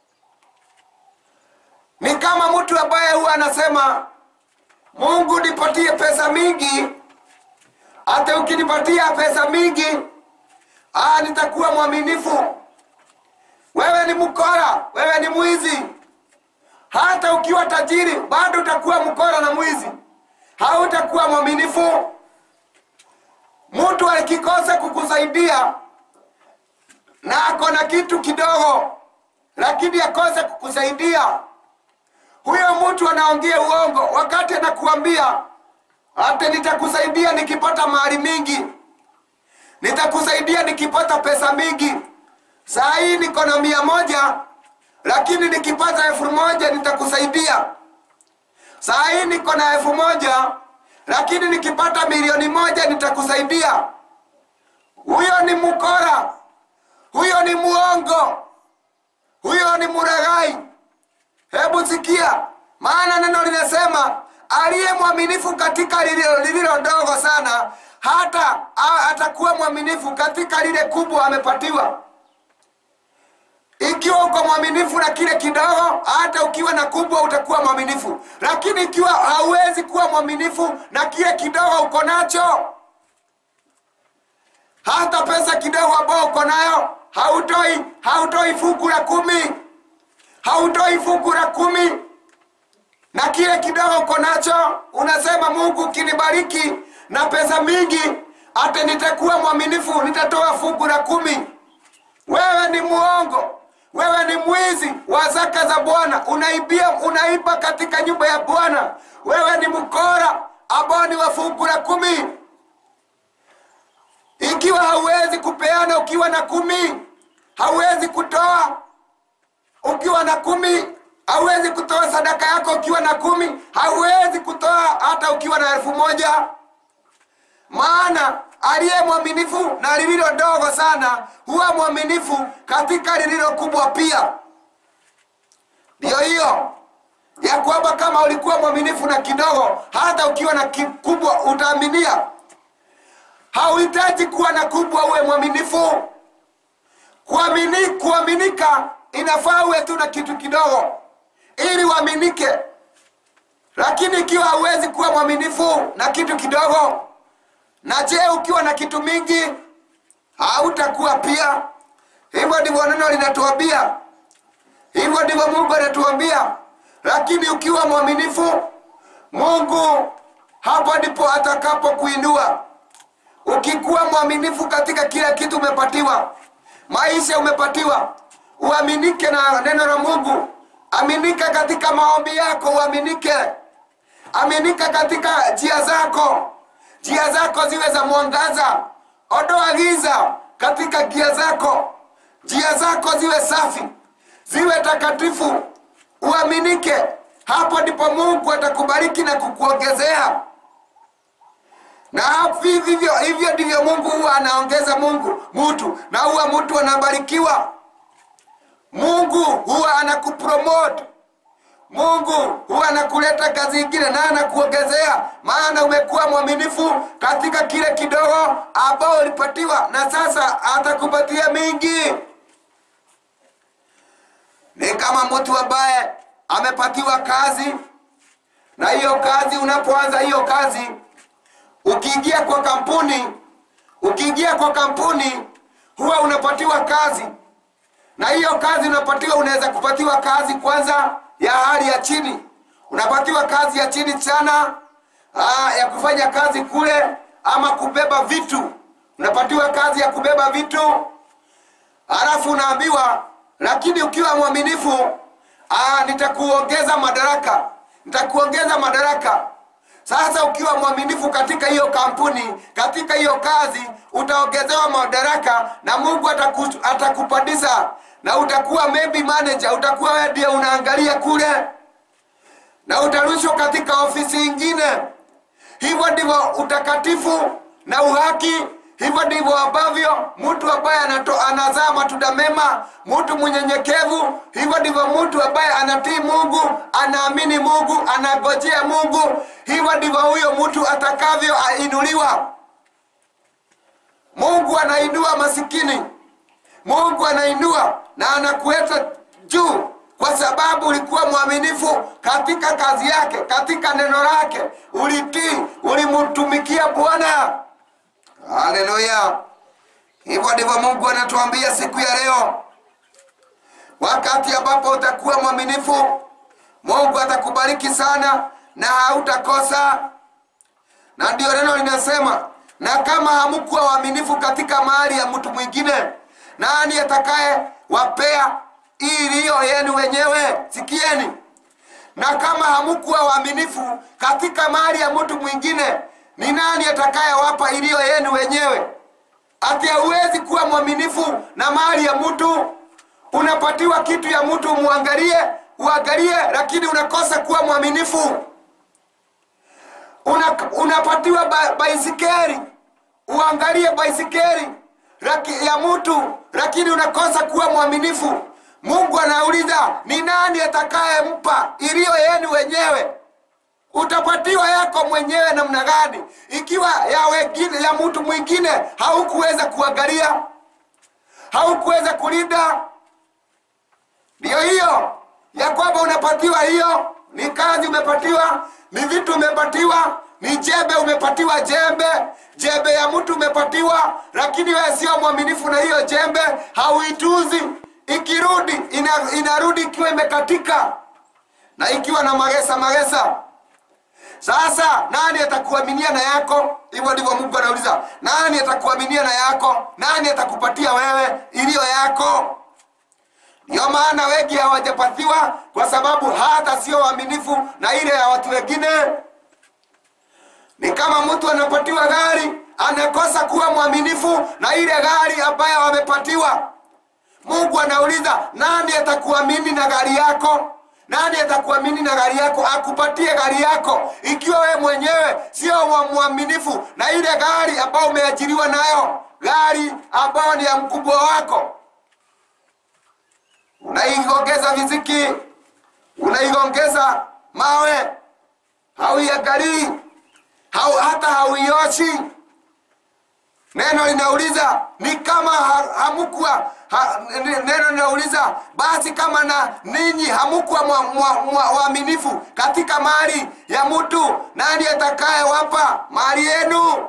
ni kama mtu ambaye huwa anasema mungu nipatie pesa mingi hata ukinipatia pesa mingi aa, nitakuwa mwaminifu wewe ni mkora wewe ni mwizi hata ukiwa tajiri bado utakuwa mkora na mwizi hautakuwa mwaminifu mtu akikosa kukusaidia na ako na kitu kidogo lakini akose kukusaidia huyo mtu anaongea uongo wakati anakuambia hata nitakusaidia nikipata mali mingi nitakusaidia nikipata pesa mingi saa hii niko na mia moja lakini nikipata elfu moja nitakusaidia saa hii niko na elfu moja lakini nikipata milioni moja nitakusaidia huyo ni mkora huyo ni muongo huyo ni muraghai hebu sikia maana neno linasema aliye mwaminifu katika lililo, lililo dogo sana hata a- atakuwa mwaminifu katika lile kubwa amepatiwa ikiwa uko mwaminifu na kile kidogo hata ukiwa na kubwa utakuwa mwaminifu lakini ikiwa hauwezi kuwa mwaminifu na kile kidogo uko nacho hata pesa kidogo ambayo uko nayo hautoi hautoi fungu la kumi hautoi fungu la kumi na kile kidogo uko nacho unasema mungu ukinibariki na pesa mingi hata nitakuwa mwaminifu nitatoa fungu la kumi wewe ni muongo wewe ni mwizi wa zaka za bwana unaibia unaiba katika nyumba ya bwana wewe ni mkora ambao ni wa fungu la kumi ikiwa hauwezi kupeana ukiwa na kumi hauwezi kutoa ukiwa na kumi hauwezi kutoa sadaka yako ukiwa na kumi hauwezi kutoa hata ukiwa na elfu moja maana aliye mwaminifu na lililo dogo sana huwa mwaminifu katika lililo kubwa pia ndiyo hiyo ya kwamba kama ulikuwa mwaminifu na kidogo hata ukiwa na kikubwa utaaminia hauhitaji kuwa na kubwa uwe mwaminifu kuamini, kuaminika inafaa uwe tu na kitu kidogo ili uaminike lakini ikiwa hauwezi kuwa mwaminifu na kitu kidogo na je ukiwa na kitu mingi hautakuwa pia hivyo ndivyo neno linatuambia hivyo ndivyo mungu anatuambia lakini ukiwa mwaminifu mungu hapo ndipo atakapokuinua ukikuwa mwaminifu katika kila kitu umepatiwa maisha umepatiwa uaminike na neno la mungu aminika katika maombi yako uaminike aminika katika njia zako njia zako ziwe za mwangaza ondoa giza katika njia zako njia zako ziwe safi ziwe takatifu uaminike hapo ndipo mungu atakubariki na kukuongezea na hivyo hivyo ndivyo mungu huwa anaongeza mungu mtu na huwa mtu anabarikiwa mungu huwa anakupromote mungu huwa anakuleta kazi ingine na anakuongezea maana umekuwa mwaminifu katika kile kidogo ambao ulipatiwa na sasa atakupatia mingi ni kama mtu ambaye amepatiwa kazi na hiyo kazi unapoanza hiyo kazi ukiingia kwa kampuni ukiingia kwa kampuni huwa unapatiwa kazi na hiyo kazi unapatiwa unaweza kupatiwa kazi kwanza ya hali ya chini unapatiwa kazi ya chini sana aa, ya kufanya kazi kule ama kubeba vitu unapatiwa kazi ya kubeba vitu halafu unaambiwa lakini ukiwa mwaminifu aa, nitakuongeza madaraka nitakuongeza madaraka sasa ukiwa mwaminifu katika hiyo kampuni katika hiyo kazi utaongezewa madaraka na mungu ataku, atakupandisha na utakuwa maybe manager utakuwa wewe ndiye unaangalia kule na utarushwa katika ofisi ingine hivyo ndivyo utakatifu na uhaki hivyo ndivyo ambavyo mtu ambaye anato- anazaa matunda mema mtu mnyenyekevu hivyo ndivyo mtu ambaye anatii mungu anaamini mungu anagojea mungu hivyo ndivyo huyo mtu atakavyoinuliwa mungu anainua masikini mungu anainua na anakuweka juu kwa sababu ulikuwa mwaminifu katika kazi yake katika neno lake ulitii ulimtumikia bwana haleluya hivyo ndivyo mungu anatuambia siku ya leo wakati ambapo utakuwa mwaminifu mungu atakubariki sana na hautakosa na ndio neno linasema na kama hamkuwa waaminifu katika mali ya mtu mwingine nani atakaye wapea iliyo yenu wenyewe sikieni na kama hamkuwa waaminifu katika mali ya mtu mwingine ni nani atakayewapa iliyo yenu wenyewe ati hauwezi kuwa mwaminifu na mali ya mtu unapatiwa kitu ya mtu umwangalie uangalie lakini unakosa kuwa mwaminifu una, unapatiwa ba, baisikeri uangalie baisikeri laki, ya mtu lakini unakosa kuwa mwaminifu mungu anauliza ni nani atakayempa iliyo yenu wenyewe utapatiwa yako mwenyewe namna gani ikiwa ya wengine ya mtu mwingine haukuweza kuangalia haukuweza kulinda ndiyo hiyo ya kwamba unapatiwa hiyo ni kazi umepatiwa ni vitu umepatiwa ni jembe umepatiwa jembe jembe ya mtu umepatiwa lakini wewe sio mwaminifu na hiyo jembe hauituzi ikirudi ina, inarudi ikiwa imekatika na ikiwa na magesa magesa sasa nani atakuaminia na yako hivyo ndivyo mungu anauliza nani atakuaminia na yako nani atakupatia wewe iliyo yako ndiyo maana wengi hawajapatiwa kwa sababu hata sio waaminifu na ile ya watu wengine ni kama mtu anapatiwa gari anakosa kuwa mwaminifu na ile gari ambayo wamepatiwa mungu anauliza nani atakuamini na gari yako nani atakuamini na gari yako akupatie gari yako ikiwa wewe mwenyewe sio wa mwaminifu na ile gari ambayo umeajiriwa nayo gari ambayo ni ya mkubwa wako unaiongeza viziki unaiongeza mawe hauiangalii hau, hata hauioshi neno linauliza ni kama ha, hamukwa ha, neno linauliza basi kama na ninyi hamukwa waaminifu katika mali ya mtu nani atakaye wapa mali yenu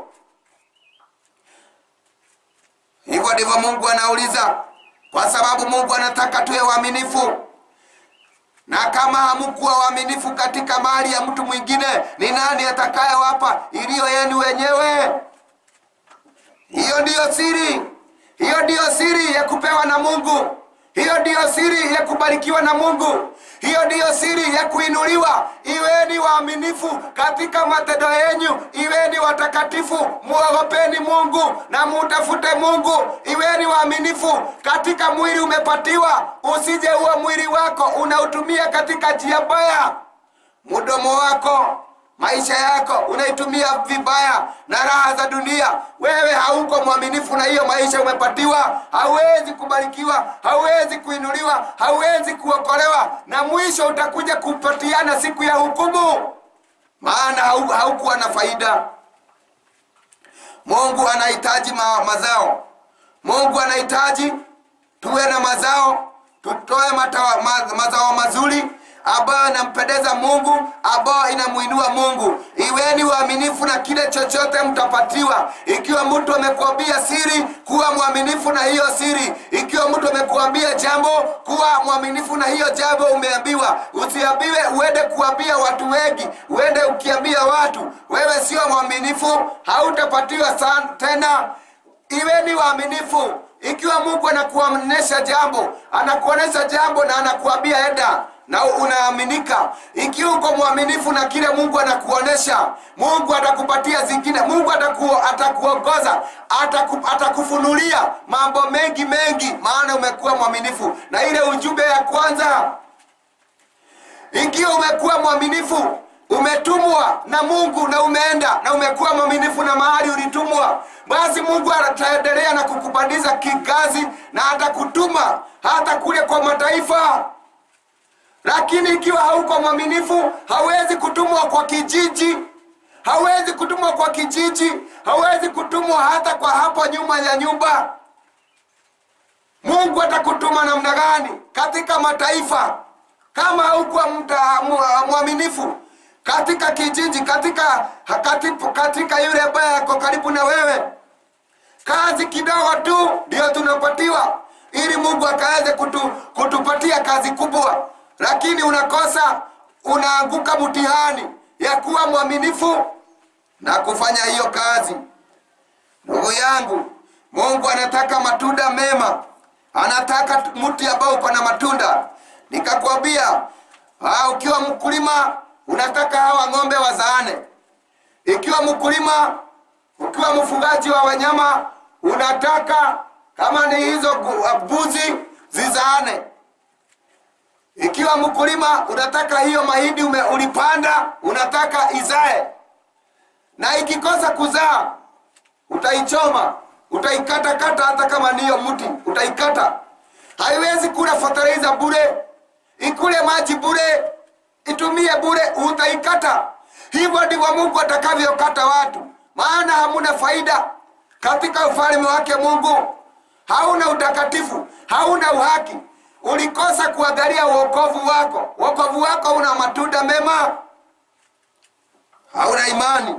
hivyo ndivyo mungu anauliza kwa sababu mungu anataka tuwe waaminifu na kama hamkuwa waaminifu katika mali ya mtu mwingine ni nani atakayewapa iliyo yenu wenyewe hiyo ndiyo siri hiyo ndiyo siri ya kupewa na mungu hiyo ndiyo siri ya kubarikiwa na mungu hiyo ndiyo siri ya kuinuliwa iweni waaminifu katika matendo yenyu iweni watakatifu muogopeni mungu na mutafute mungu iweni waaminifu katika mwili umepatiwa usije huo mwili wako unautumia katika njia mbaya mdomo wako maisha yako unaitumia vibaya na raha za dunia wewe hauko mwaminifu na hiyo maisha umepatiwa hauwezi kubarikiwa hauwezi kuinuliwa hauwezi kuokolewa na mwisho utakuja kupatiana siku ya hukumu maana hau- haukuwa na faida mungu anahitaji ma, mazao mungu anahitaji tuwe na mazao tutoe matawa, ma, mazao mazuri ambayo inampendeza mungu ambayo inamuinua mungu iweni waaminifu na kile chochote mtapatiwa ikiwa mtu amekuambia siri kuwa mwaminifu na hiyo siri ikiwa mtu amekuambia jambo kuwa mwaminifu na hiyo jambo umeambiwa usiambiwe uende kuambia watu wengi uende ukiambia watu wewe sio mwaminifu hautapatiwa sana tena iweni waaminifu ikiwa mungu anakuonyesha jambo anakuonyesha jambo na anakuambia enda na unaaminika ikiwa uko mwaminifu na kile mungu anakuonyesha mungu atakupatia zingine mungu ataku, atakuongoza ataku, atakufunulia mambo mengi mengi maana umekuwa mwaminifu na ile ujumbe ya kwanza ikiwa umekuwa mwaminifu umetumwa na mungu na umeenda na umekuwa mwaminifu na mahali ulitumwa basi mungu ataendelea na kukupandiza kikazi na atakutuma hata kule kwa mataifa lakini ikiwa hauko mwaminifu hawezi kutumwa kwa kijiji hawezi kutumwa kwa kijiji hawezi kutumwa hata kwa hapo nyuma ya nyumba mungu atakutuma namna gani katika mataifa kama haukuwa mta- mu- mwaminifu katika kijiji katika, katika, katika yule ambaye ako karibu na wewe kazi kidogo tu ndio tunapatiwa ili mungu akaweze kutu, kutupatia kazi kubwa lakini unakosa unaanguka mtihani ya kuwa mwaminifu na kufanya hiyo kazi ndugu yangu mungu anataka matunda mema anataka mti ambao uko na matunda nikakwambia ah, ukiwa mkulima unataka hawa ng'ombe wazaane ikiwa mkulima ukiwa mfugaji wa wanyama unataka kama ni hizo gu- mbuzi zizaane ikiwa mkulima unataka hiyo mahindi ume- ulipanda unataka izae na ikikosa kuzaa utaichoma utaikatakata hata kama niyo mti utaikata haiwezi kula fertilizer bure ikule maji bure itumie bure utaikata hivyo ndivyo mungu atakavyokata watu maana hamuna faida katika ufalme wake mungu hauna utakatifu hauna uhaki ulikosa kuangalia uokovu wako uokovu wako una matunda mema hauna imani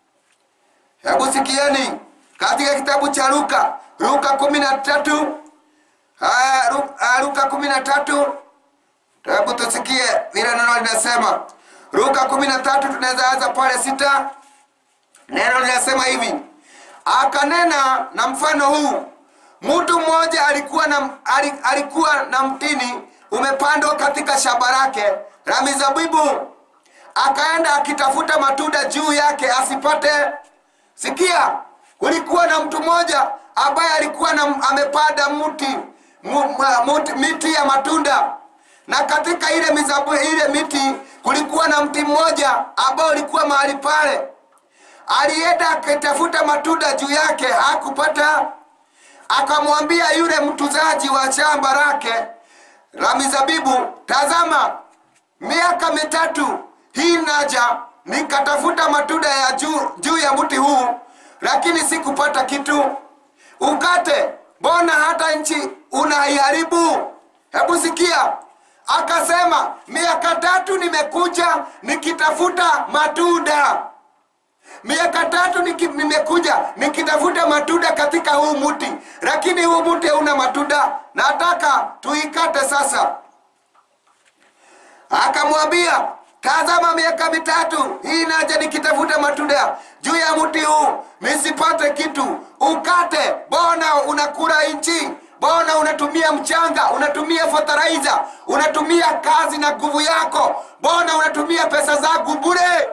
hebu sikieni katika kitabu cha luka luka kumi na tatu Aya, Lu- ah, luka kumi na tatu hebu tusikie vile neno linasema luka kumi na tatu tunaweza anza pale sita neno linasema hivi akanena na mfano huu mtu mmoja alikuwa na, ali- alikuwa na mtini umepandwa katika shamba lake la mizabibu akaenda akitafuta matunda juu yake asipate sikia kulikuwa na mtu mmoja ambaye alikuwa na, amepanda mti mu, ma- muti- miti ya matunda na katika ile mizabu ile miti kulikuwa na mti mmoja ambao ulikuwa mahali pale alienda akitafuta matunda juu yake hakupata akamwambia yule mtuzaji wa shamba lake la mizabibu tazama miaka mitatu hii naja nikatafuta matunda ya juu, juu ya mti huu lakini sikupata kitu ukate mbona hata nchi unaiharibu hebu sikia akasema miaka tatu nimekuja nikitafuta matunda miaka tatu niki, nimekuja nikitafuta matunda katika huu mti lakini huu mti hauna matunda nataka tuikate sasa akamwambia tazama miaka mitatu hii naja nikitafuta matunda juu ya mti huu nisipate kitu ukate bona unakula nchi bona unatumia mchanga unatumia fertilizer unatumia kazi na nguvu yako bona unatumia pesa zangu bure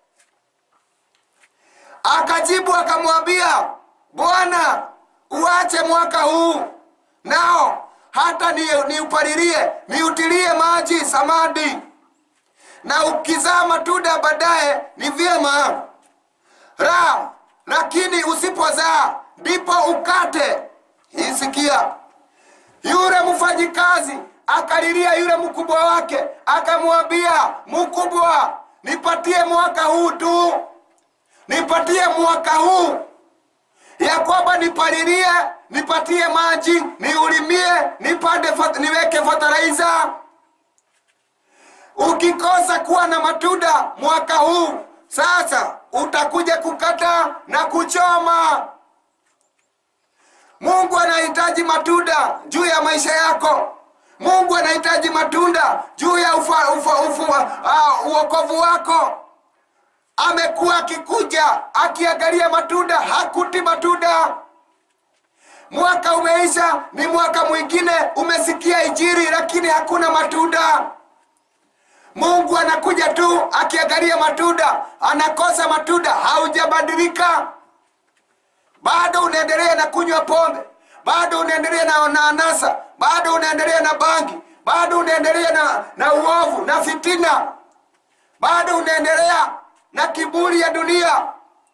akajibu akamwambia bwana uache mwaka huu nao hata niupalilie niutilie maji samadi na ukizaa matunda baadaye ni vyema ra lakini usipozaa ndipo ukate isikia yule mfanyikazi akalilia yule mkubwa wake akamwambia mkubwa nipatie mwaka huu tu nipatie mwaka huu ya kwamba nipalilie nipatie maji niulimie nipande fat, niweke fertilizer ukikosa kuwa na matunda mwaka huu sasa utakuja kukata na kuchoma mungu anahitaji matunda juu ya maisha yako mungu anahitaji matunda juu ya ufa, ufa, ufa, uh, uokovu wako amekuwa akikuja akiangalia matunda hakuti matunda mwaka umeisha ni mwaka mwingine umesikia ijiri lakini hakuna matunda mungu anakuja tu akiangalia matunda anakosa matunda haujabadilika bado unaendelea na kunywa pombe bado unaendelea na, na anasa bado unaendelea na bangi bado unaendelea na, na uovu na fitina bado unaendelea na kiburi ya dunia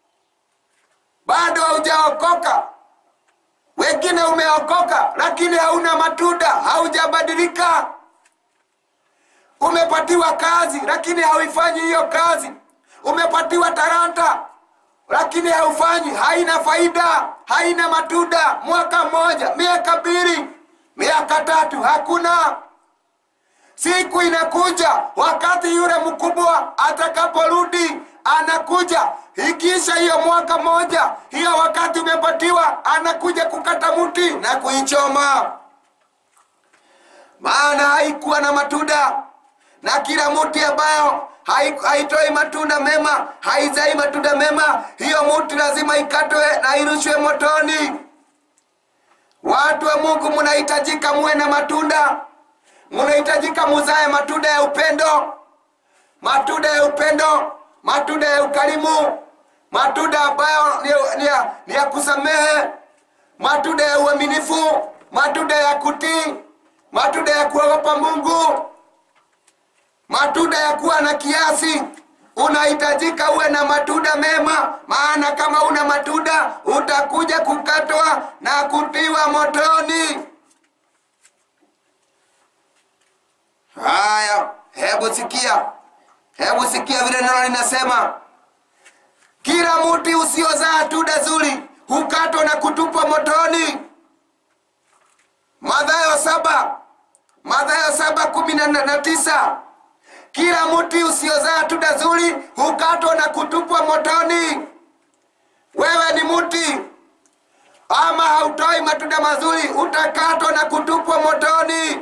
bado haujaokoka wengine umeokoka lakini hauna matunda haujabadilika umepatiwa kazi lakini hauifanyi hiyo kazi umepatiwa taranta lakini haufanyi haina faida haina matunda mwaka mmoja miaka mbili miaka tatu hakuna siku inakuja wakati yule mkubwa atakaporudi anakuja ikisha hiyo mwaka moja hiyo wakati umepatiwa anakuja kukata mti na kuichoma maana haikuwa na matunda na kila mti ambayo haitoi matunda mema haizai matunda mema hiyo mti lazima ikatwe na irushwe motoni watu wa mungu munahitajika muwe na matunda munahitajika muzae matunda ya upendo matunda ya upendo matunda ya ukarimu matunda ambayo ni, ni, ni ya kusamehe matunda ya uaminifu matunda ya kutii matunda ya kuogopa mungu matunda ya kuwa na kiasi unahitajika uwe na matunda mema maana kama una matunda utakuja kukatwa na kutiwa motoni haya hebu sikia hebu sikia vile neno linasema kila mti usiozaa tunda zuri hukatwa na kutupwa motoni madhayo saba madhayo saba kumi na, na tisa kila mti usiozaa tunda zuri hukatwa na kutupwa motoni wewe ni mti ama hautoi matunda mazuri utakatwa na kutupwa motoni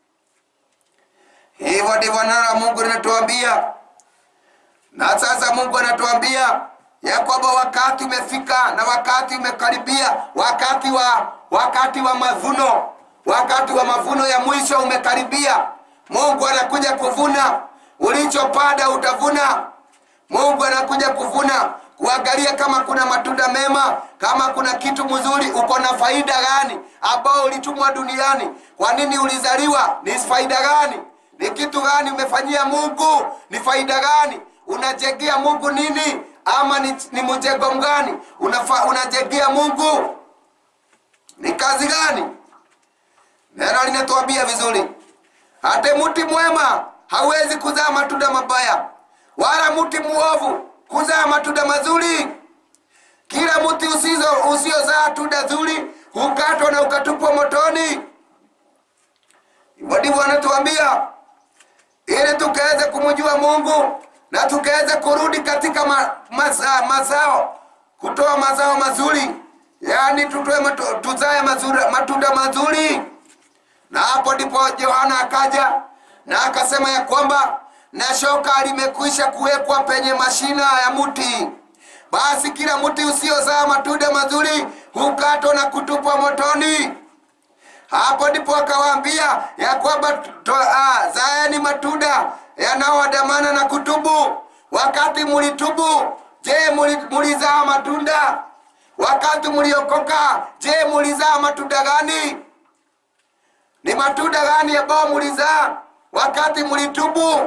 hivyo ndivyo neno la mungu linatuambia na sasa mungu anatuambia ya kwamba wakati umefika na wakati umekaribia wakati wa wakati wa mavuno wakati wa mavuno ya mwisho umekaribia mungu anakuja kuvuna ulichopanda utavuna mungu anakuja kuvuna kuangalia kama kuna matunda mema kama kuna kitu mzuri uko na faida gani ambao ulitumwa duniani kwa nini ulizaliwa ni faida gani ni kitu gani umefanyia mungu ni faida gani unajegea mungu nini ama ni, ni mjengo mgani Unafa, unajegea mungu ni kazi gani neno linatuambia vizuri hata mti mwema hawezi kuzaa matunda mabaya wala mti muovu kuzaa matunda mazuri kila mti usizo usiozaa tunda zuri hukatwa na ukatupwa motoni hivyo ndivyo anatuambia ili tukaweze kumjua mungu na tukaweze kurudi katika ma, maza, mazao kutoa mazao mazuri yaani tutoe matu, tuzae mazuri, matunda mazuri na hapo ndipo yohana akaja na akasema ya kwamba na shoka limekwisha kuwekwa penye mashina ya mti basi kila mti usiozaa matunda mazuri hukatwa na kutupwa motoni hapo ndipo akawaambia ya kwamba zaeni matunda yanayoandamana na kutubu wakati mulitubu je mulizaa matunda wakati muliokoka je mulizaa matunda gani ni matunda gani ambayo mulizaa wakati mulitubu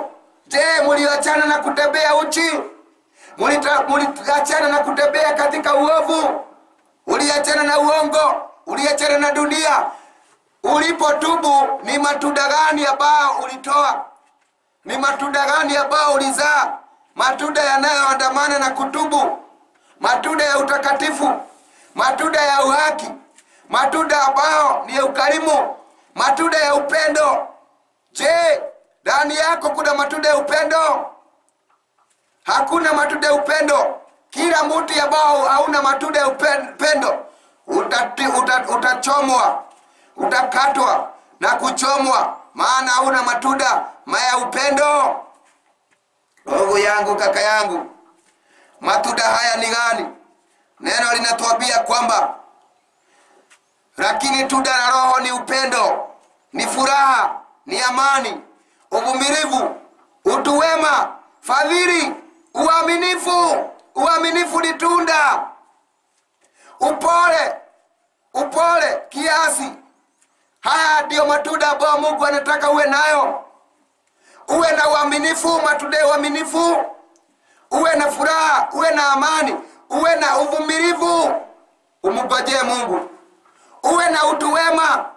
je muliachana na kutembea uchi Mulita- muliachana na kutembea katika uovu uliachana na uongo uliachana na dunia ulipotubu ni matunda gani ambao ulitoa ni matunda gani ambao ulizaa matunda yanayoandamana na kutubu matunda ya utakatifu matunda ya uhaki matunda ambayo ni ya ukarimu matunda ya upendo je ndani yako kuna matunda ya upendo hakuna matunda ya upendo kila mti ambao hauna matunda ya upen- upendo utati- uta- utachomwa utakatwa na kuchomwa maana hauna matunda ma ya upendo ndugu yangu kaka yangu matunda haya ni gani neno linatuambia kwamba lakini tunda la roho ni upendo ni furaha ni amani uvumilivu utu wema fadhili uaminifu uaminifu ni tunda upole upole kiasi haya ndiyo matunda ambayo mungu anataka uwe nayo uwe na uaminifu matunda ya uaminifu uwe na furaha uwe na amani uwe na uvumilivu umngojee mungu uwe na utu wema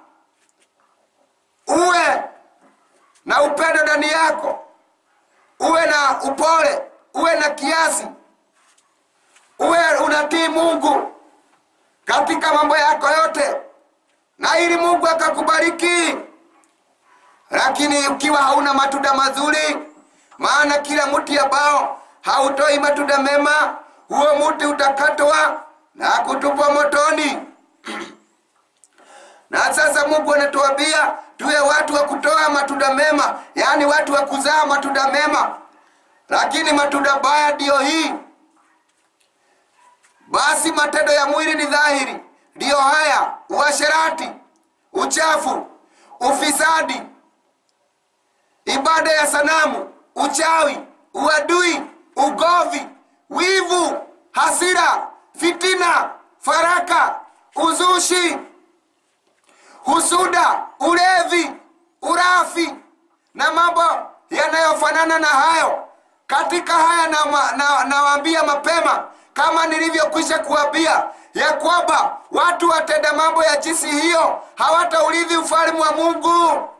uwe na upendo ndani yako uwe na upole uwe na kiasi uwe unatii mungu katika mambo yako yote na ili mungu akakubariki lakini ukiwa hauna matunda mazuri maana kila mti ambao hautoi matunda mema huo mti utakatwa na kutupwa motoni na sasa mungu anatuambia tuwe watu wa kutoa matunda mema yaani watu wa kuzaa matunda mema lakini matunda baya ndiyo hii basi matendo ya mwili ni dhahiri ndiyo haya uasherati uchafu ufisadi ibada ya sanamu uchawi uadui ugovi wivu hasira fitina faraka uzushi husuda ulevi urafi na mambo yanayofanana na hayo katika haya nawaambia na, na nawaambia mapema kama nilivyokwisha kuambia ya kwamba watu watenda mambo ya jinsi hiyo hawataurithi ufalme wa mungu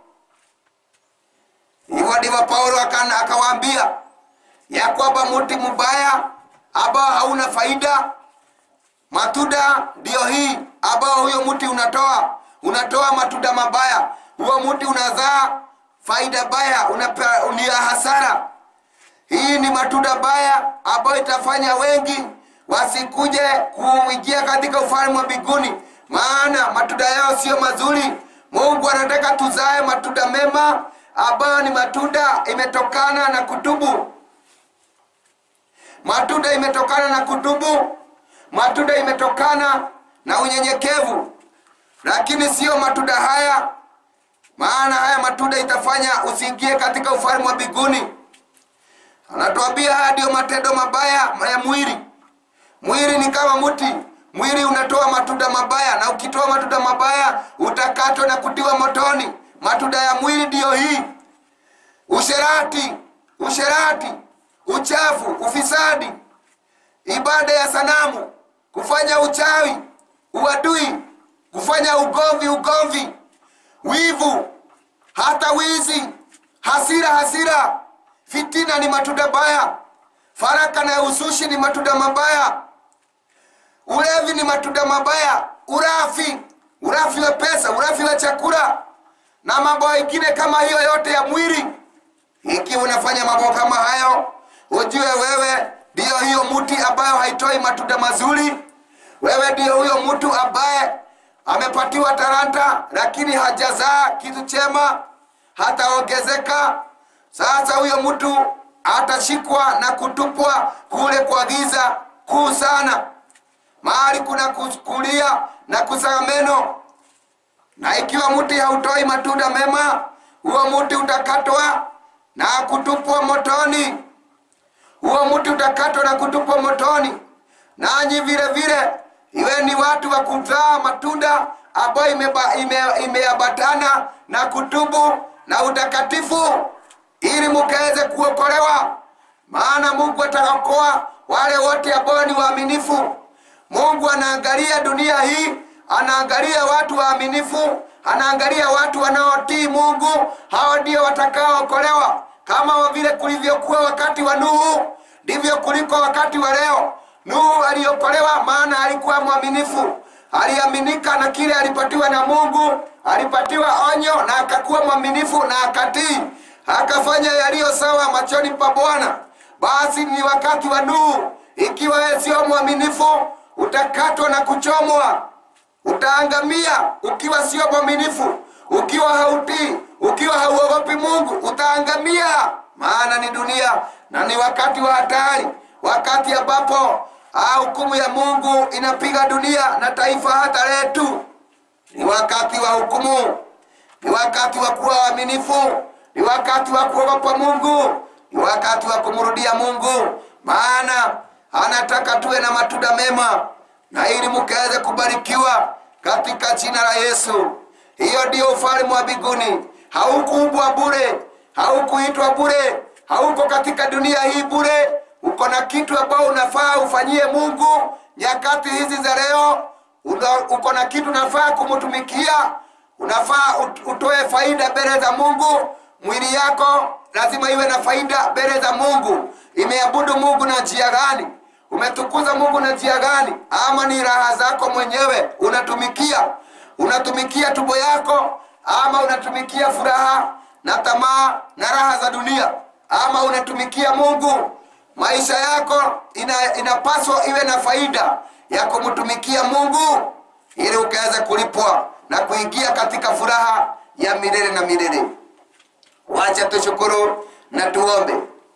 hivyo ndivyo paulo aka- akawaambia ya kwamba mti mbaya ambao hauna faida matunda ndiyo hii ambao huyo mti unatoa unatoa matunda mabaya huo mti unazaa faida baya unape- ni ya hasara hii ni matunda baya ambayo itafanya wengi wasikuje kuingia katika ufalme wa mbinguni maana matunda yao sio mazuri mungu anataka tuzae matunda mema ambayo ni matunda imetokana na kutubu matunda imetokana na kutubu matunda imetokana na unyenyekevu lakini siyo matunda haya maana haya matunda itafanya usiingie katika ufalme wa mbinguni anatuambia haya ndiyo matendo mabaya ya mwili mwili ni kama mti mwili unatoa matunda mabaya na ukitoa matunda mabaya utakatwa na kutiwa motoni matunda ya mwili ndiyo hii usherati usherati uchafu ufisadi ibada ya sanamu kufanya uchawi uadui kufanya ugomvi ugomvi wivu hata wizi hasira hasira fitina ni matunda baya faraka na usushi ni matunda mabaya ulevi ni matunda mabaya urafi urafi wa pesa urafi wa chakula na mambo mengine kama hiyo yote ya mwili ikiwa unafanya mambo kama hayo ujue wewe ndiyo hiyo mti ambayo haitoi matunda mazuri wewe ndiyo huyo mtu ambaye amepatiwa talanta lakini hajazaa kitu chema hataongezeka sasa huyo mtu atashikwa na kutupwa kule kwa giza kuu sana mahali kuna kulia na kusaga meno na ikiwa mti hautoi matunda mema huo mti utakatwa na kutupwa motoni huo mti utakatwa na kutupwa motoni nanyi vile vile iwe ni watu wa kuzaa matunda ambayo imeambatana ime, imeambatana na kutubu na utakatifu ili mukaweze kuokolewa maana mungu ataokoa wale wote ambao ni waaminifu mungu anaangalia dunia hii anaangalia watu waaminifu anaangalia watu wanaotii mungu hao ndio watakaookolewa kama vile kulivyokuwa wakati wa nuhu ndivyo kuliko wakati wa leo nuhu aliokolewa maana alikuwa mwaminifu aliaminika na kile alipatiwa na mungu alipatiwa onyo na akakuwa mwaminifu na akatii akafanya yaliyo sawa machoni pa bwana basi ni wakati wa nuhu ikiwa wewe sio mwaminifu utakatwa na kuchomwa utaangamia ukiwa sio mwaminifu ukiwa hautii ukiwa hauogopi mungu utaangamia maana ni dunia na ni wakati wa hatari wakati ambapo ah, hukumu ya mungu inapiga dunia na taifa hata letu ni wakati wa hukumu ni wakati wa kuwa waaminifu ni wakati wa kuogopa mungu ni wakati wa kumrudia mungu maana anataka tuwe na matunda mema na ili mukaweze kubarikiwa katika jina la yesu hiyo ndiyo ufalme wa mbinguni haukuumbwa bure haukuitwa bure hauko katika dunia hii bure uko na kitu ambao unafaa ufanyie mungu nyakati hizi za leo Una- uko na kitu unafaa kumtumikia unafaa ut- utoe faida mbele za mungu mwili yako lazima iwe na faida mbele za mungu imeabudu mungu na njia gani umetukuza mungu na njia gani ama ni raha zako mwenyewe unatumikia unatumikia tumbo yako ama unatumikia furaha na tamaa na raha za dunia ama unatumikia mungu maisha yako ina, inapaswa iwe na faida ya kumtumikia mungu ili ukaweze kulipwa na kuingia katika furaha ya milele na milele wacha tushukuru na tuombe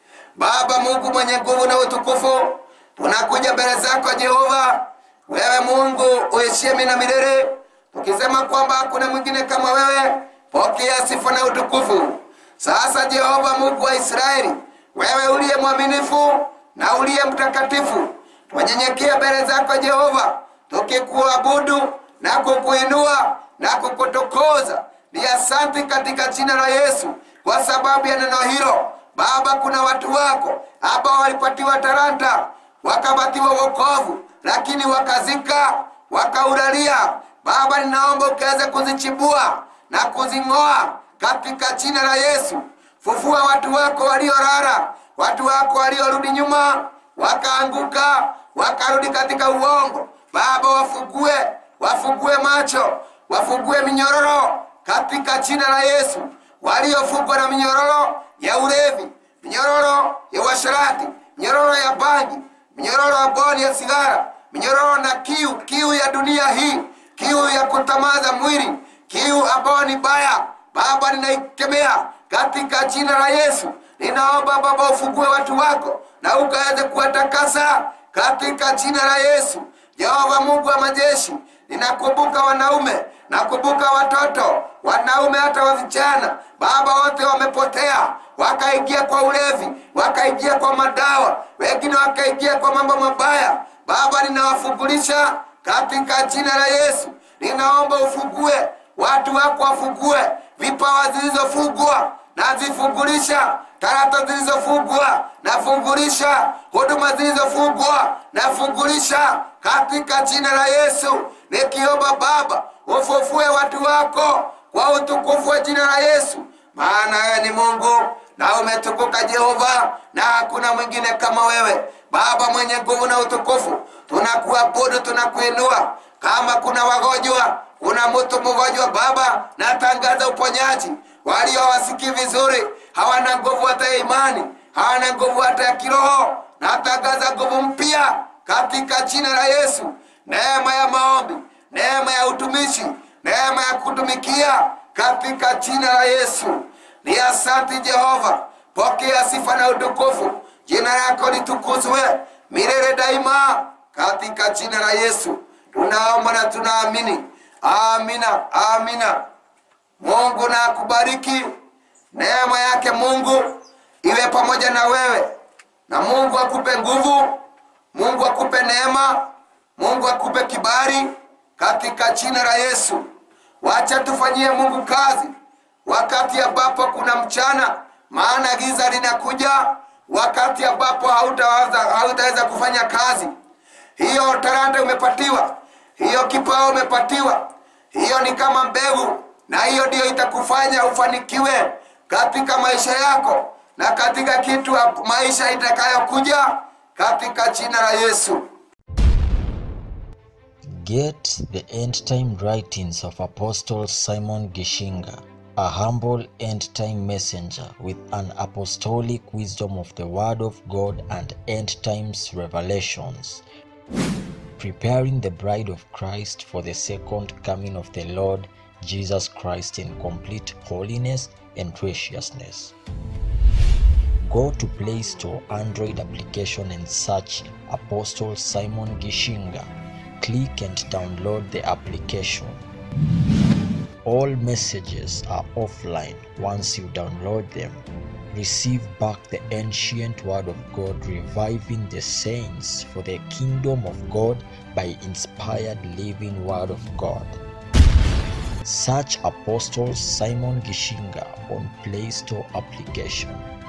baba mungu mwenye nguvu na utukufu tunakuja mbele zako jehova wewe mungu uishie na milele tukisema kwamba hakuna mwingine kama wewe pokea sifa na utukufu sasa jehova mungu wa israeli wewe uliye mwaminifu na uliye mtakatifu twanyenyekea mbele zako jehova tukikuabudu na kukuinua na kukutukuza ni asanti katika jina la yesu kwa sababu ya neno hilo baba kuna watu wako ambao walipatiwa talanta wakapatiwa wokovu lakini wakazika wakaulalia baba ninaomba ukaweze kuzichibua na kuzing'oa katika jina la yesu fufua watu wako waliorara watu wako waliorudi nyuma wakaanguka wakarudi katika uongo baba wafugue wafugue macho wafugue minyororo katika jina la yesu waliofugwa na minyororo ya ulevi minyororo ya uasharati minyororo ya bangi minyororo ya boni ya sigara minyororo na kiu kiu ya dunia hii kiu ya kutamaza mwili kiu ambayo ni baya baba ninaikemea katika jina la yesu ninaomba baba ufungue watu wako na ukaweze kuwatakasa katika jina la yesu jehova mungu wa majeshi ninakumbuka wanaume nakumbuka watoto wanaume hata wa vijana baba wote wamepotea wakaingia kwa ulevi wakaingia kwa madawa wengine wakaingia kwa mambo mabaya baba ninawafungulisha katika jina la yesu ninaomba ufungue watu wako wafungue vipawa zilizofungwa nazifungulisha tarata zilizofungwa nafungulisha huduma zilizofungwa nafungulisha katika jina la yesu nikiomba baba ufufue watu wako kwa utukufu wa jina la yesu maana wewe ni mungu na umetukuka jehova na hakuna mwingine kama wewe baba mwenye nguvu na utukufu tunakuabudu tunakuinua kama kuna wagonjwa kuna mtu mgonjwa baba natangaza uponyaji walio wasikii vizuri hawana nguvu hata ya imani hawana nguvu hata ya kiroho natangaza nguvu mpya katika jina la yesu neema ya maombi neema ya utumishi neema ya kutumikia katika jina la yesu ni asanti jehova pokea sifa na utukufu jina lako litukuzwe milele daima katika jina la yesu tunaomba na tunaamini amina amina mungu na akubariki neema yake mungu iwe pamoja na wewe na mungu akupe nguvu mungu akupe neema mungu akupe kibali katika jina la yesu wacha tufanyie mungu kazi wakati ambapo kuna mchana maana giza linakuja wakati ambapo hautaweza hautaweza kufanya kazi hiyo talanta umepatiwa hiyo kipawa umepatiwa hiyo ni kama mbegu na hiyo ndiyo itakufanya ufanikiwe katika maisha yako na katika kitu maisha itakayokuja katika jina la yesu Get the end time writings of Apostle Simon Gishinga, a humble end time messenger with an apostolic wisdom of the Word of God and end times revelations, preparing the bride of Christ for the second coming of the Lord Jesus Christ in complete holiness and graciousness. Go to Play Store Android application and search Apostle Simon Gishinga. Click and download the application. All messages are offline once you download them. Receive back the ancient word of God, reviving the saints for the kingdom of God by inspired living word of God. Search Apostle Simon Gishinga on Play Store application.